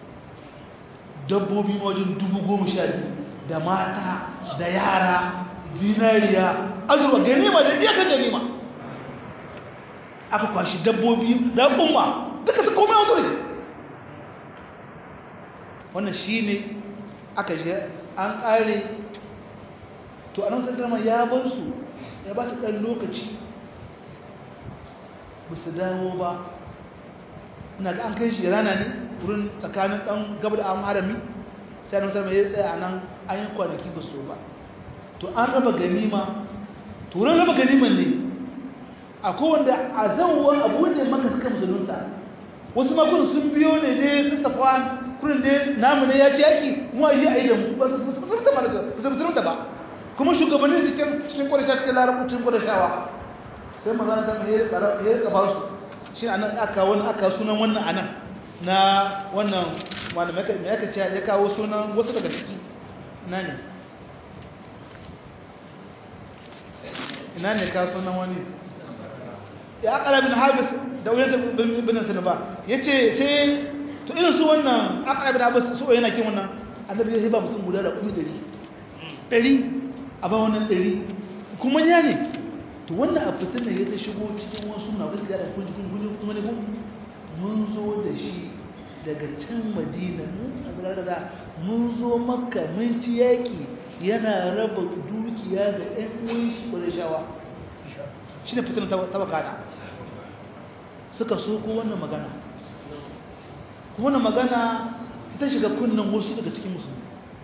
S1: dabbobi wajen dubu goma sha biyu da mata da yara dinariya azurwa ganima da iya kan ganima aka kwashi dabbobi da umma duka su komai wata rike wannan shi ne aka je an ƙare to a nan sandarma ya bar su ya ba su ɗan lokaci ba su dawo ba ina ga an kai shi rana ne wurin tsakanin ɗan gaba da an harami sai na musamman ya tsaye a nan an yi kwanaki ba so ba to an raba ganima turan raba ganiman ne akwai wanda a zauwar abu da maka suka musulunta wasu makon sun biyo ne dai su safwan kurin dai namu ne ya ci yaki mu a yi a yi da mu ba su musulunta ba kuma shugabannin cikin cikin kwadasha cikin larabcin kwadashawa sai magana ta mai ya rika ba su shi anan aka wani aka sunan wannan anan na wannan wanda mai aka ce ya kawo sunan wasu daga ciki ina ne ina ne ka sunan wani ya akala bin habis da wani bin sanaba ya ce sai to irin su wannan akala bin habis su yana kin wannan annabi ya ba mutum guda da kuma dari dari a ba wannan dari kuma ya ne to wannan abu tun da ya ta shigo cikin wasu na wasu gara kun jikin kun kuma ne kun mun zo da shi daga can madina mun zo makka mun ci yaƙi yana raba dukiya ga ‘yan uwan shi ƙwarishawa shi ne fitin tabakata suka so ko wannan magana wannan magana ita shiga kunnen wasu daga cikin musulmi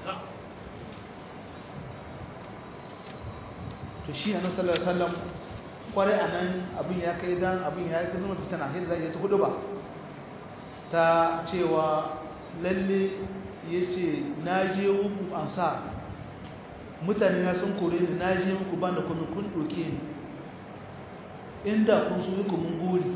S1: to shi a nasarar sallam kwarai a nan abin ya kai dan abin ya kai zama fitana shi da za a yi ta hudu ba ta cewa lalle ya ce na je muku an sa mutane na sun kore ni na je muku ba da kuma kun ɗoke ni inda kun so yi mun gori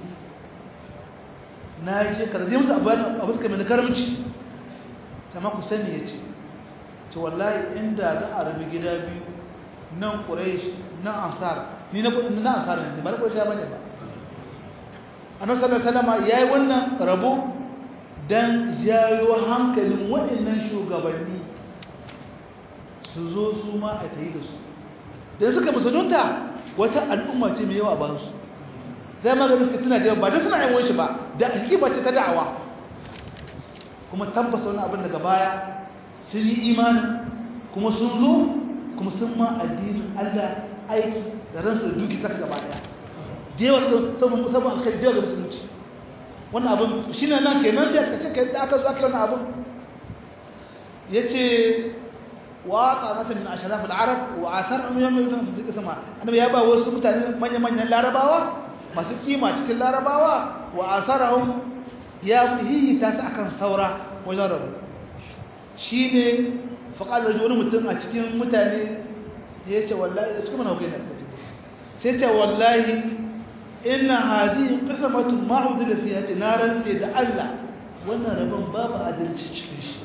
S1: na je kada zai musu abu suka mai karamci sama ku sani ya ce ce wallahi inda za a rabi gida biyu nan ƙurai na ansar ni na ansar ne ba na ƙurai ba ne ba annabi sallallahu alaihi wasallam yayi wannan rabo dan jayo hankalin waɗannan shugabanni su zo su ma a tayi da su dan suka musulunta wata al'umma ce mai yawa ba su zai maganin fitina da yawa ba da suna yin shi ba da hikima ce ta da'awa kuma tabbasa wani abin daga baya sun yi imani kuma sun zo kuma sun ma addinin Allah aiki da ransu da duki ta gaba daya da yawa saboda musamman alkhairi da yawa ga musulunci wannan abin shi ne nan kenan da aka ce kai da aka zo aka wannan abin ya ce wa qanata min ashraf al-arab wa athar am yawm yawm fi qisma annabi ya ba wasu mutane manyan manyan larabawa masu kima cikin larabawa wa asarahum ya hihi ta sa akan saura wajen rabu shine faqala rajul wani mutum a cikin mutane ya ce wallahi cikin mana hukai ne sai ce wallahi inna hadhihi qismatun ma udila fiha naran sai da Allah wannan rabon babu adalci cikin shi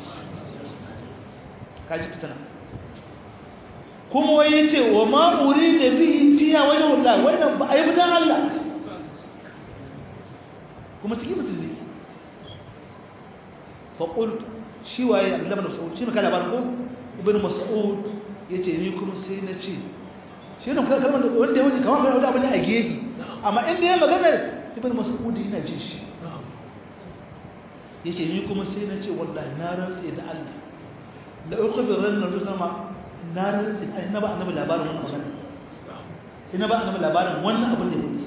S1: kaji fitana kuma wai yace wa ma urida bihi fiha wajhu Allah wannan ba ayi bidan Allah kuma cikin musulmi fa qult shi waye Abdullah ibn Mas'ud shi ne kala barko ibn Mas'ud yace ni kuma sai na ce shi ne kalmar da wanda ya wuce kamar kai wani abu ne a gefe amma inda ya magana ibn mas'ud yana jin shi yake ni kuma sai na ce wallahi na rantsi da Allah la ukhbiran nabi sama na rantsi ai na ba annabi labarin wannan magana ina ba annabi labarin wannan abin da yake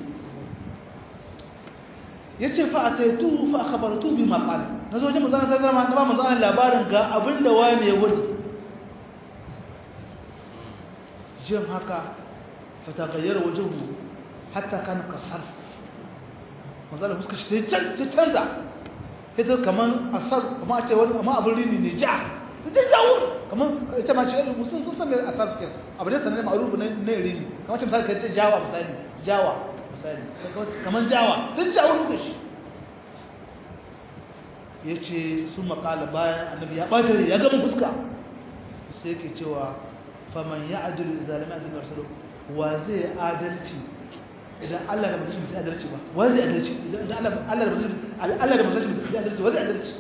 S1: yace fa ataitu fa akhbartu bima qala nazo wajen manzon sallallahu alaihi wasallam ba manzon labarin ga abin da wani ya wani jin haka fatagayyar wajen hatta kan kasar manzala fuska shi ta canza ita kamar asar kuma a ce wani amma abin rini ne ja ta ce jawo kamar ita ma ce yadda musun sun san mai asar suke abu ne sanar ma'arufu na rini kamar ce misali ka ce jawa misali jawa misali kamar jawa ta jawo fuska shi ya ce sun makala bayan annabi ya ɓata ya gama fuska sai ke cewa faman ya ajiru da zalimi azumi wasu wa zai adalci idan Allah da mutum bai adalci ba wa zai adalci idan Allah da mutum Allah da mutum bai adalci wa zai adalci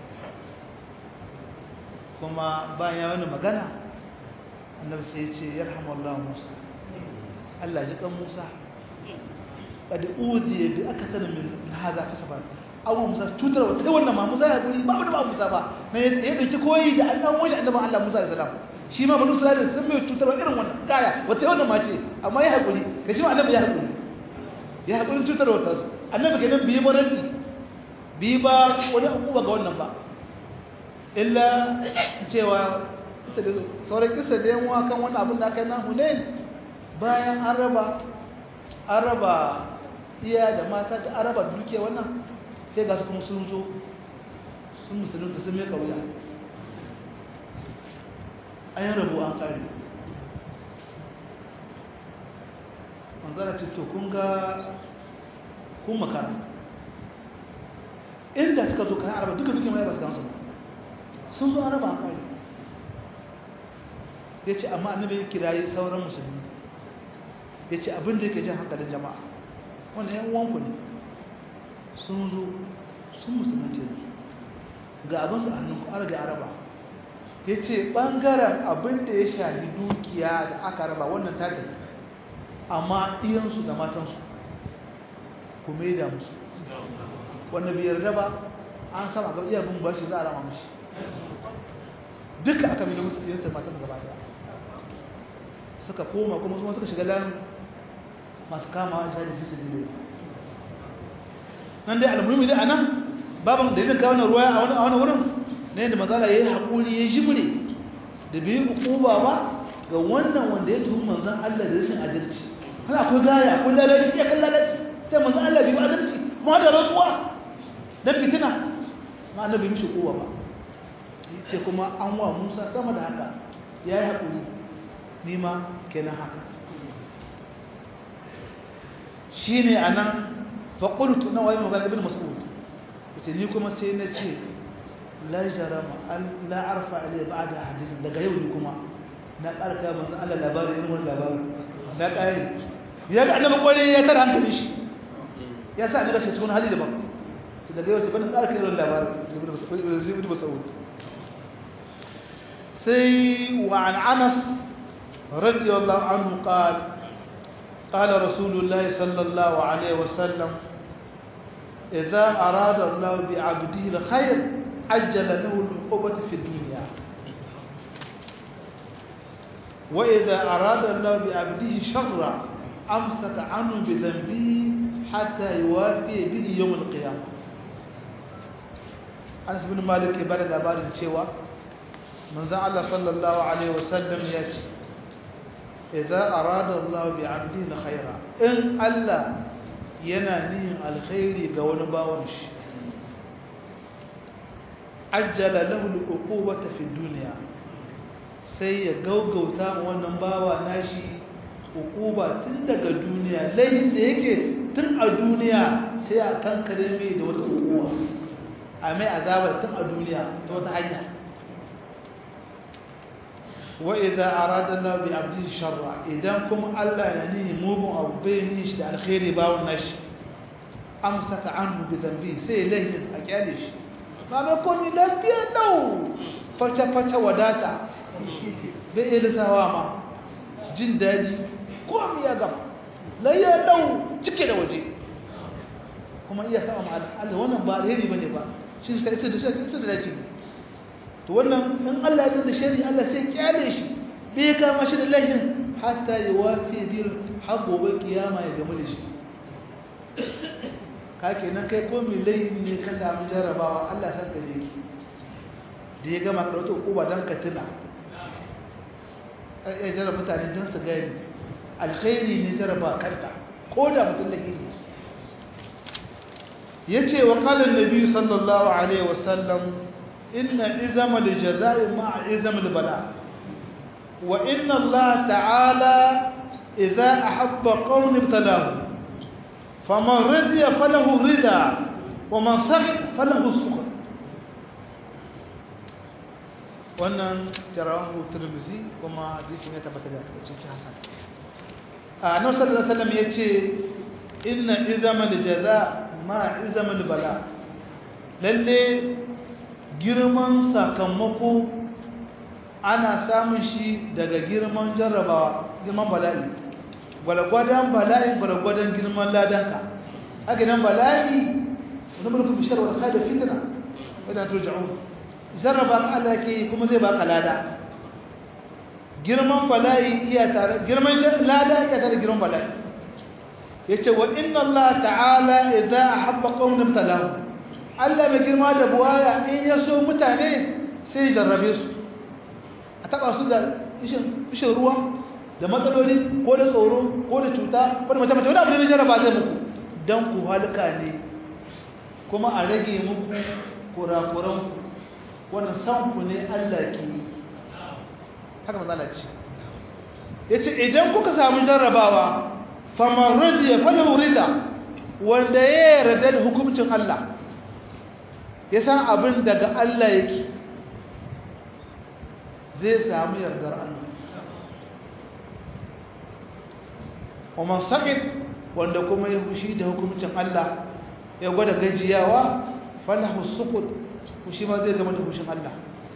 S1: kuma bayan ya wani magana annabi sai ya ce yarhamullahu Musa Allah ji kan Musa qad udiya bi akthar min hadha kasaban abu Musa tutar wa kai wannan ma Musa ya guri ba ba Musa ba ne ya dauki koyi da Allah wani annabi Allah Musa alaihi salam shi ma banu Isra'ila sun mai tutarwa irin wannan kaya wata wannan ma ce amma ya haƙuri ka shi ma annabi ya haƙuri ya haƙuri tutarwa ta su annabi ke nan biyi baranti biyi ba wani abubuwa ga wannan ba illa cewa sauran kisa da yan kan wani abin da aka yi na hunain bayan an raba an raba iya da mata da an raba dukiya wannan sai ga su kuma sun zo sun musulunta sun mai kauya an yi rabu an kare manzara ce to kun ga kun makara inda suka zo kayan araba duka duka mai ba su gamsu sun zo araba an kare ya ce amma annabi ya kirayi sauran musulmi ya ce abin da yake jan hankalin jama'a wannan yan uwanku ne sun zo sun musulunci ga abinsu hannunku an rage araba ya ce ɓangaren abin da ya shahi dukiya da aka raba wannan takin amma ɗiyansu da matansu ku da musu wanda biyar raba an sama ga iya bin bashi za a rama mashi duka aka mai da musu ɗiyansu da matansu gaba daya suka koma kuma kuma suka shiga lan masu kama a shaɗi fi su nan dai almuhimmi dai a nan baban da yin kawo na ruwa a wani wurin na yadda mazala ya yi haƙuri ya jimre da biyu hukuma ba ga wannan wanda ya tuhu manzan Allah da rashin adalci hana akwai gaya akwai lalaci ya kan lalaci sai manzan Allah bai adalci ma da rantsuwa don fitina ma annabi mishi kowa ba ce kuma an wa Musa sama da haka ya yi haƙuri ni ma kenan haka shi ne a nan faƙultu na waye magana ibn mas'ud ita ni kuma sai na ce la jarama la arfa alai ba'da hadisin daga yau ni kuma na karka manzo Allah labarin irin wannan labarin na kare ya ga annabi kware ya tara hankali shi ya sa ni gashi cikin hali daban to daga yau ban karka irin labarin ibn mas'ud sai wa an Anas radiyallahu anhu qala قال رسول الله صلى الله عليه وسلم إذا أراد الله بعبده الخير عجل له العقوبة في الدنيا وإذا أراد الله بعبده شر أمسك عنه بذنبه حتى يوافي به يوم القيامة أنس بن مالك بلد أبار الشيوى من ذا الله صلى الله عليه وسلم يأتي إذا أراد الله بعبده الخير إن الله ينانيه الخير قول باونش عجل له العقوبة في الدنيا sai ya gaugauta wannan bawa nashi hukuba tun daga duniya laifin da yake tun a duniya sai a kankare mai da wata hukuba a mai azabar tun a duniya ta wata hanya wa idza arada Allah bi abdi sharra idan kuma Allah ya ni mugun abu bai ni shi da alkhairi bawon nashi amsaka anhu bi dhanbi sai lahin a kyale shi ba mai koni lafiya dau fata fata wadata bai iya lissawa ma jin daɗi komi ya gama layya dau cike da waje kuma iya sama ma Allah wannan ba alheri bane ba shi sai sai da shi da dace to wannan in Allah ya da shari Allah sai kyale shi bai kama shi da lahin hatta ya wafi bil har gobe kiyama ya gama da shi ka kenan kai ko mai laifin ne ka samu jarabawa Allah san ka je ki da ya gama karatu uba dan ka tuna ai jarraba mutane don su gani alkhairi ne jarraba kanta ko da mutum da ke ya ce wa kalin nabi sallallahu alaihi wasallam inna izama da jaza'i ma'a izama da bala wa inna Allah ta'ala idza ahabba qaumin ibtalahu faman radiya falahu rida wa man sakh falahu sukh wannan jarahu turmizi kuma hadisi ne tabbata da cikin hasan a nan sallallahu alaihi wasallam yace inna izama jaza ma izama bala lalle girman sakamako ana samun shi daga girman jarrabawa girman bala'i gwalgwadon bala'i gwalgwadon girman ladanka haka nan bala'i wani mulkin bishar wal khair fitna idan turja'un jarraba ka Allah ke kuma zai baka lada girman bala'i iya tare girman lada iya tare girman bala'i yace wa inna Allah ta'ala idza ahabba qauman ibtalahu Allah mai girma da buwaya in ya so mutane sai ya jarrabe su a taba su da ishin ishin ruwa da matsaloli ko da tsoro ko da cuta ko da mace mace wani abu ne na jarraba zai muku dan ku halka ne kuma a rage muku kurakuran wannan san ku ne Allah ke yi haka manzo ce yace idan kuka samu jarrabawa faman radiya falahu rida wanda ya yarda da hukuncin Allah ya san abin daga Allah yake zai samu yardar Allah ومن سقط wanda kuma ya fushi da hukuncin Allah ya gwada gajiyawa falahu suqut fushi ma zai zama da fushin Allah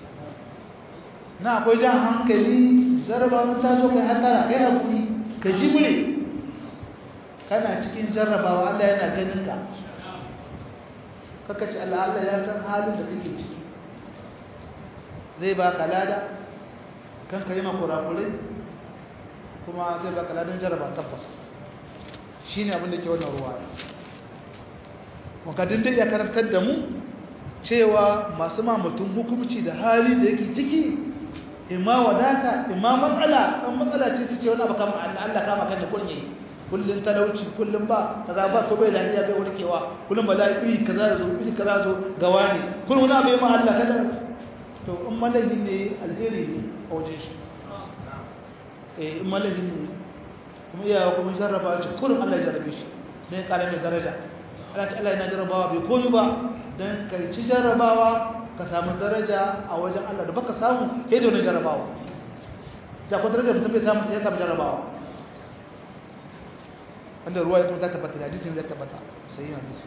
S1: na akwai jan hankali jarrabawa ta zo kai hatara kai hakuri ka jimre kana cikin jarrabawa Allah yana ganin ka kaka ce Allah Allah ya san halin da kake ciki zai baka lada kan ka yi makurakurai kuma zai baka ladan jarraba tabbas shi ne abinda ke wannan ruwa makadin da ya karantar da mu cewa masu ma mutum hukumci da hali da yake ciki imma wadata imma matsala ɗan matsala ce ta ce wani abu kama Allah Allah kama kan da kullum kullum talauci kullum ba kaza ba ko bai lafiya bai warkewa kullum ba lafiya kaza zo iri kaza zo gawa ne kullum wani abu ya ma Allah kaza to in malahi ne alheri ne a wajen shi eh in malahi ne kuma iyawa kuma jarraba shi kullum Allah ya jarrabe shi don ya kara mai daraja Allah ta Allah yana jarrabawa bai koyi ba don kai ci jarrabawa ka samu daraja a wajen Allah da baka samu sai da wani jarrabawa da ko daraja mutum bai samu ya samu jarrabawa wanda ruwa ya kuma ta tabbata da hadisin ya tabbata sai yin hadisi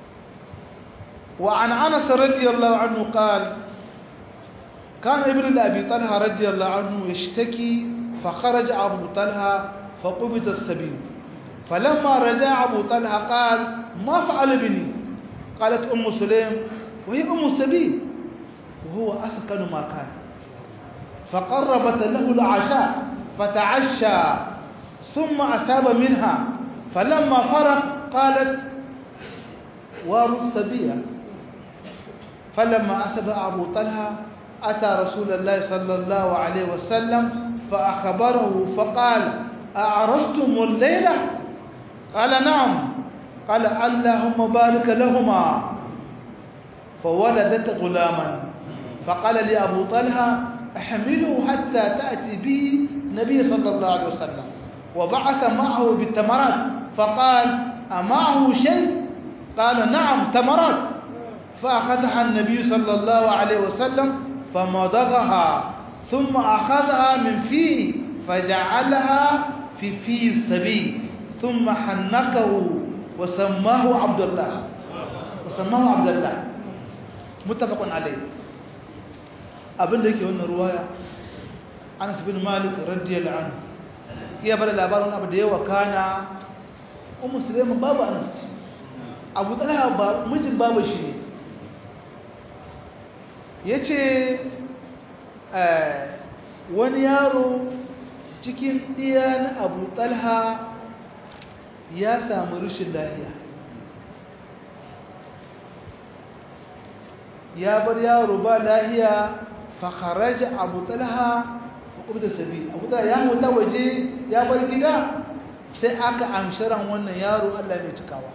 S1: wa an anas radiyallahu anhu qala كان ابن لأبي طلحة رضي الله عنه يشتكي فخرج أبو طلحة فقبض السبيل فلما رجع أبو طلحة قال ما فعل بني قالت أم سليم وهي أم السبيل وهو أسكن ما كان فقربت له العشاء فتعشى ثم أتاب منها فلما فرغ قالت وارث السبيل فلما أسب أبو طلحة أتى رسول الله صلى الله عليه وسلم فأخبره فقال أعرفتم الليلة قال نعم قال اللهم بارك لهما فولدت غلاما فقال لي أبو طلحة احمله حتى تأتي به النبي صلى الله عليه وسلم وبعث معه بالتمرات فقال أمعه شيء قال نعم تمرات فأخذها النبي صلى الله عليه وسلم فمضغها ثم أخذها من فيه فجعلها في في السبيل ثم حنكه وسماه عبد الله وسماه عبد الله متفق عليه abin da yake wannan ruwaya Anas bin Malik radiyallahu anhu iya bada labarin abu da yawa kana ummu Sulaiman babu Anas Abu Talha ba mijin babu shi ne yace eh wani yaro cikin ɗiyan abu talha ya samu rushin lahiya ya bar yaro ba lahiya fakaraja abu talha hukum da sabi abu talha ya huta waje ya bar gida sai aka amshiran wannan yaro allah mai cikawa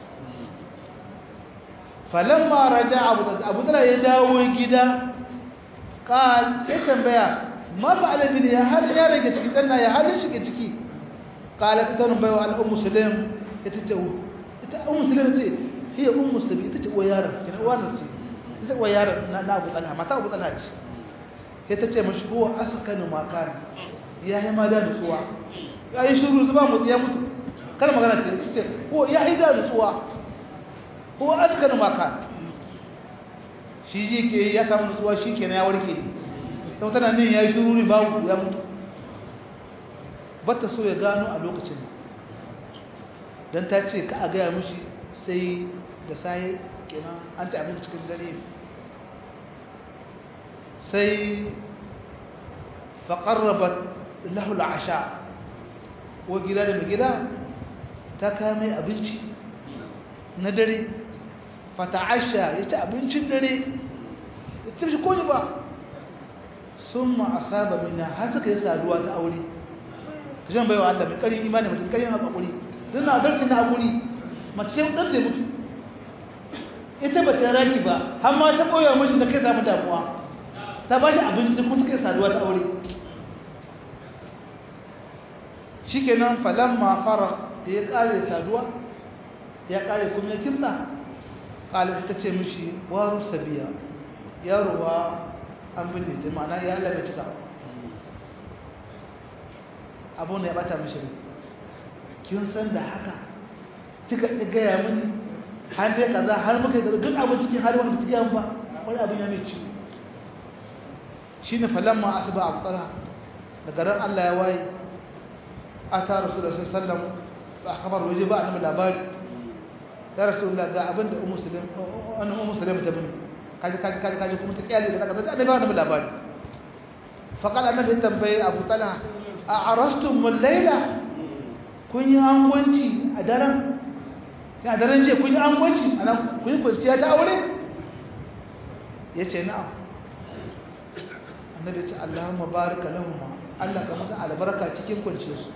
S1: falamma raja abu talha ya dawo gida ƙal sai tambaya ma fa alabi ne ya halin ya rage ciki ɗan ya halin shiga ciki ƙala ta tarin baiwa al'un musulun ita ce ita un musulun ce fiye un musulun ita ce uwa yaron kina uwa na ce ita uwa yaron na abu tsana mata abu tsana ce sai ta ce mashi kowa askanu makani ya yi ma da nutsuwa ya yi shuru zuba mutu ya mutu kar magana ce su ce ko ya yi da nutsuwa ko askanu makani shi ji ke ya samu nutsuwa shi kenan ya warke sau tana ne ya yi shuru ne babu ya mutu bata so ya gano a lokacin don ta ce ka a gaya mushi sai da saye kenan an ta abin cikin dare sai faƙarraba lahul asha ko gida da mai gida ta kame abinci na dare fata'asha ya ci abincin dare ya ci ko ba sun ma'asaba mina har suka yi saduwa ta aure ka shan baiwa Allah mai ƙarin imani mutum ƙarin haƙaƙuri don na darsi na haƙuri mace sai ɗan zai mutu ita ba ta raki ba har ma ta koya mashi da kai samu damuwa ta ba shi abinci kuma suka saduwa ta aure shikenan falamma fara da ya kare saduwa ya kare kuma ya kimsa kala ta ce mishi waru sabiya yarowa an binne ta ma'ana ya Allah bai cika abun da ya bata mishi kin san da haka kika gaya mini har dai kaza har muka yi duk abin cikin har wanda kike ba wani abin ya mai ciwo shine falamma asba abtara daga ran Allah ya waye ata rasulullahi sallallahu alaihi wasallam ba khabar waje ba annabi labari ya rasulullahi ga abin da ummu muslim annabi ummu muslim ta bani kaji kaji kaji kaji kuma ta kiyale da kaza annabi annabi labari fa qala annabi tambaye abu talha a arastum min layla kun yi angwanci a daren a daren je kun yi angwanci a nan kun yi kwanciya ta aure ya ce na'am annabi ce allahumma barika lahum Allah ka musu albarka cikin kwanciyar su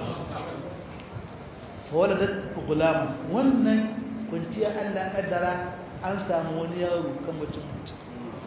S1: waladat gulama wannan kwanciya Allah kaddara an samu wani yaro kan mutum mutum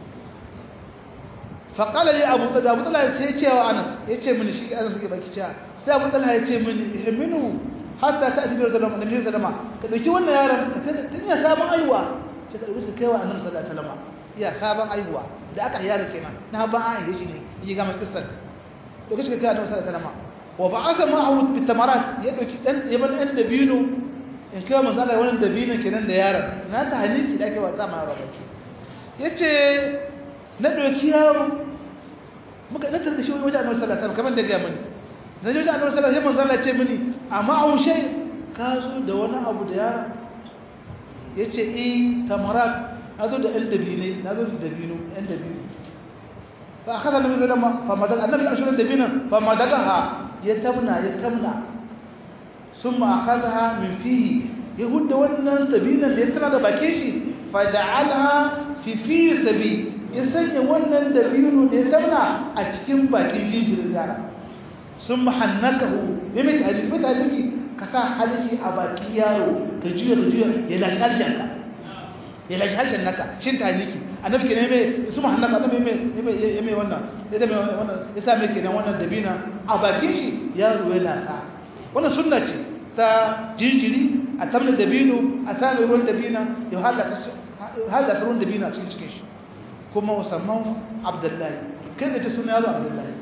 S1: faƙala ne abu da abu talha sai ce wa anas ya ce mini shi anas suke baki cewa sai abu talha ya ce mini ihminu hatta ta adibi da zalama annabi sallama ka dauki wannan yaron ka tun ya sabon aiwa sai ka dauki kai wa annabi sallallahu alaihi wasallam iya sabon aiwa da aka yara kenan na ba an yi shi ne yi ga kissan dauki shi kai annabi sallallahu alaihi wasallam wa ba'atha ma'ahu bi tamarat ya dauki dan yaban dan dabino in kai manzo Allah wannan dabino kenan da yaron na ta haniki da ake wasa ma yaro baki yace na doki yaro muka na tarda shi wajen annabi sallallahu alaihi wasallam kamar da ga mani na je wajen annabi sallallahu alaihi wasallam manzo Allah ce mini amma au shay ka zo da wani abu da yaro yace eh tamarat na zo da ɗan dabine na zo da dabino ɗan dabino fa akhadha annabi sallallahu alaihi wasallam fa madaga annabi ashuran dabina fa madagaha ya tabna ya tabna summa akhadha min fihi yahudda wannan dabinan da ya tana da bakin shi fa ja'alha fi fi sabi ya sanya wannan dabino da ya tabna a cikin bakin jinjirin yara sun mahannakahu ya mai tarihi mai tarihi ka sa halishi a bakin yaro ka juya ka juya ya lashe harshen ka ya lashe harshen naka shin tarihi annabi kenan mai su mahannaka annabi mai ya mai wannan ya mai wannan ya sa mai kenan wannan dabina a bakin shi yaro ya lasa wannan sunna ce ta jinjiri a tamna dabino a sami ruwan dabina ya halaka ruwan dabina cikin cikin shi kuma musamman abdullahi kai da ta suna yaro abdullahi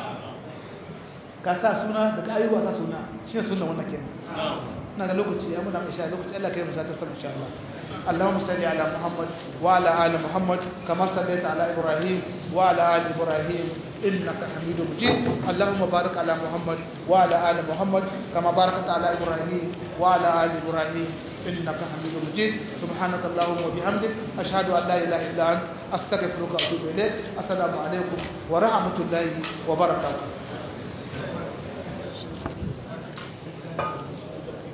S1: ka sa suna da ka ayyuwa sa suna shi ne suna wannan kenan na ga lokaci ya muna isha lokaci Allah kai musa ta sama insha Allah اللهم صل على محمد وعلى ال محمد كما صليت على ابراهيم وعلى ال ابراهيم انك حميد مجيد اللهم بارك على محمد وعلى ال محمد كما باركت على ابراهيم وعلى ال ابراهيم انك حميد مجيد سبحانك اللهم وبحمدك اشهد ان لا اله الا انت استغفرك واتوب اليك السلام عليكم ورحمه الله وبركاته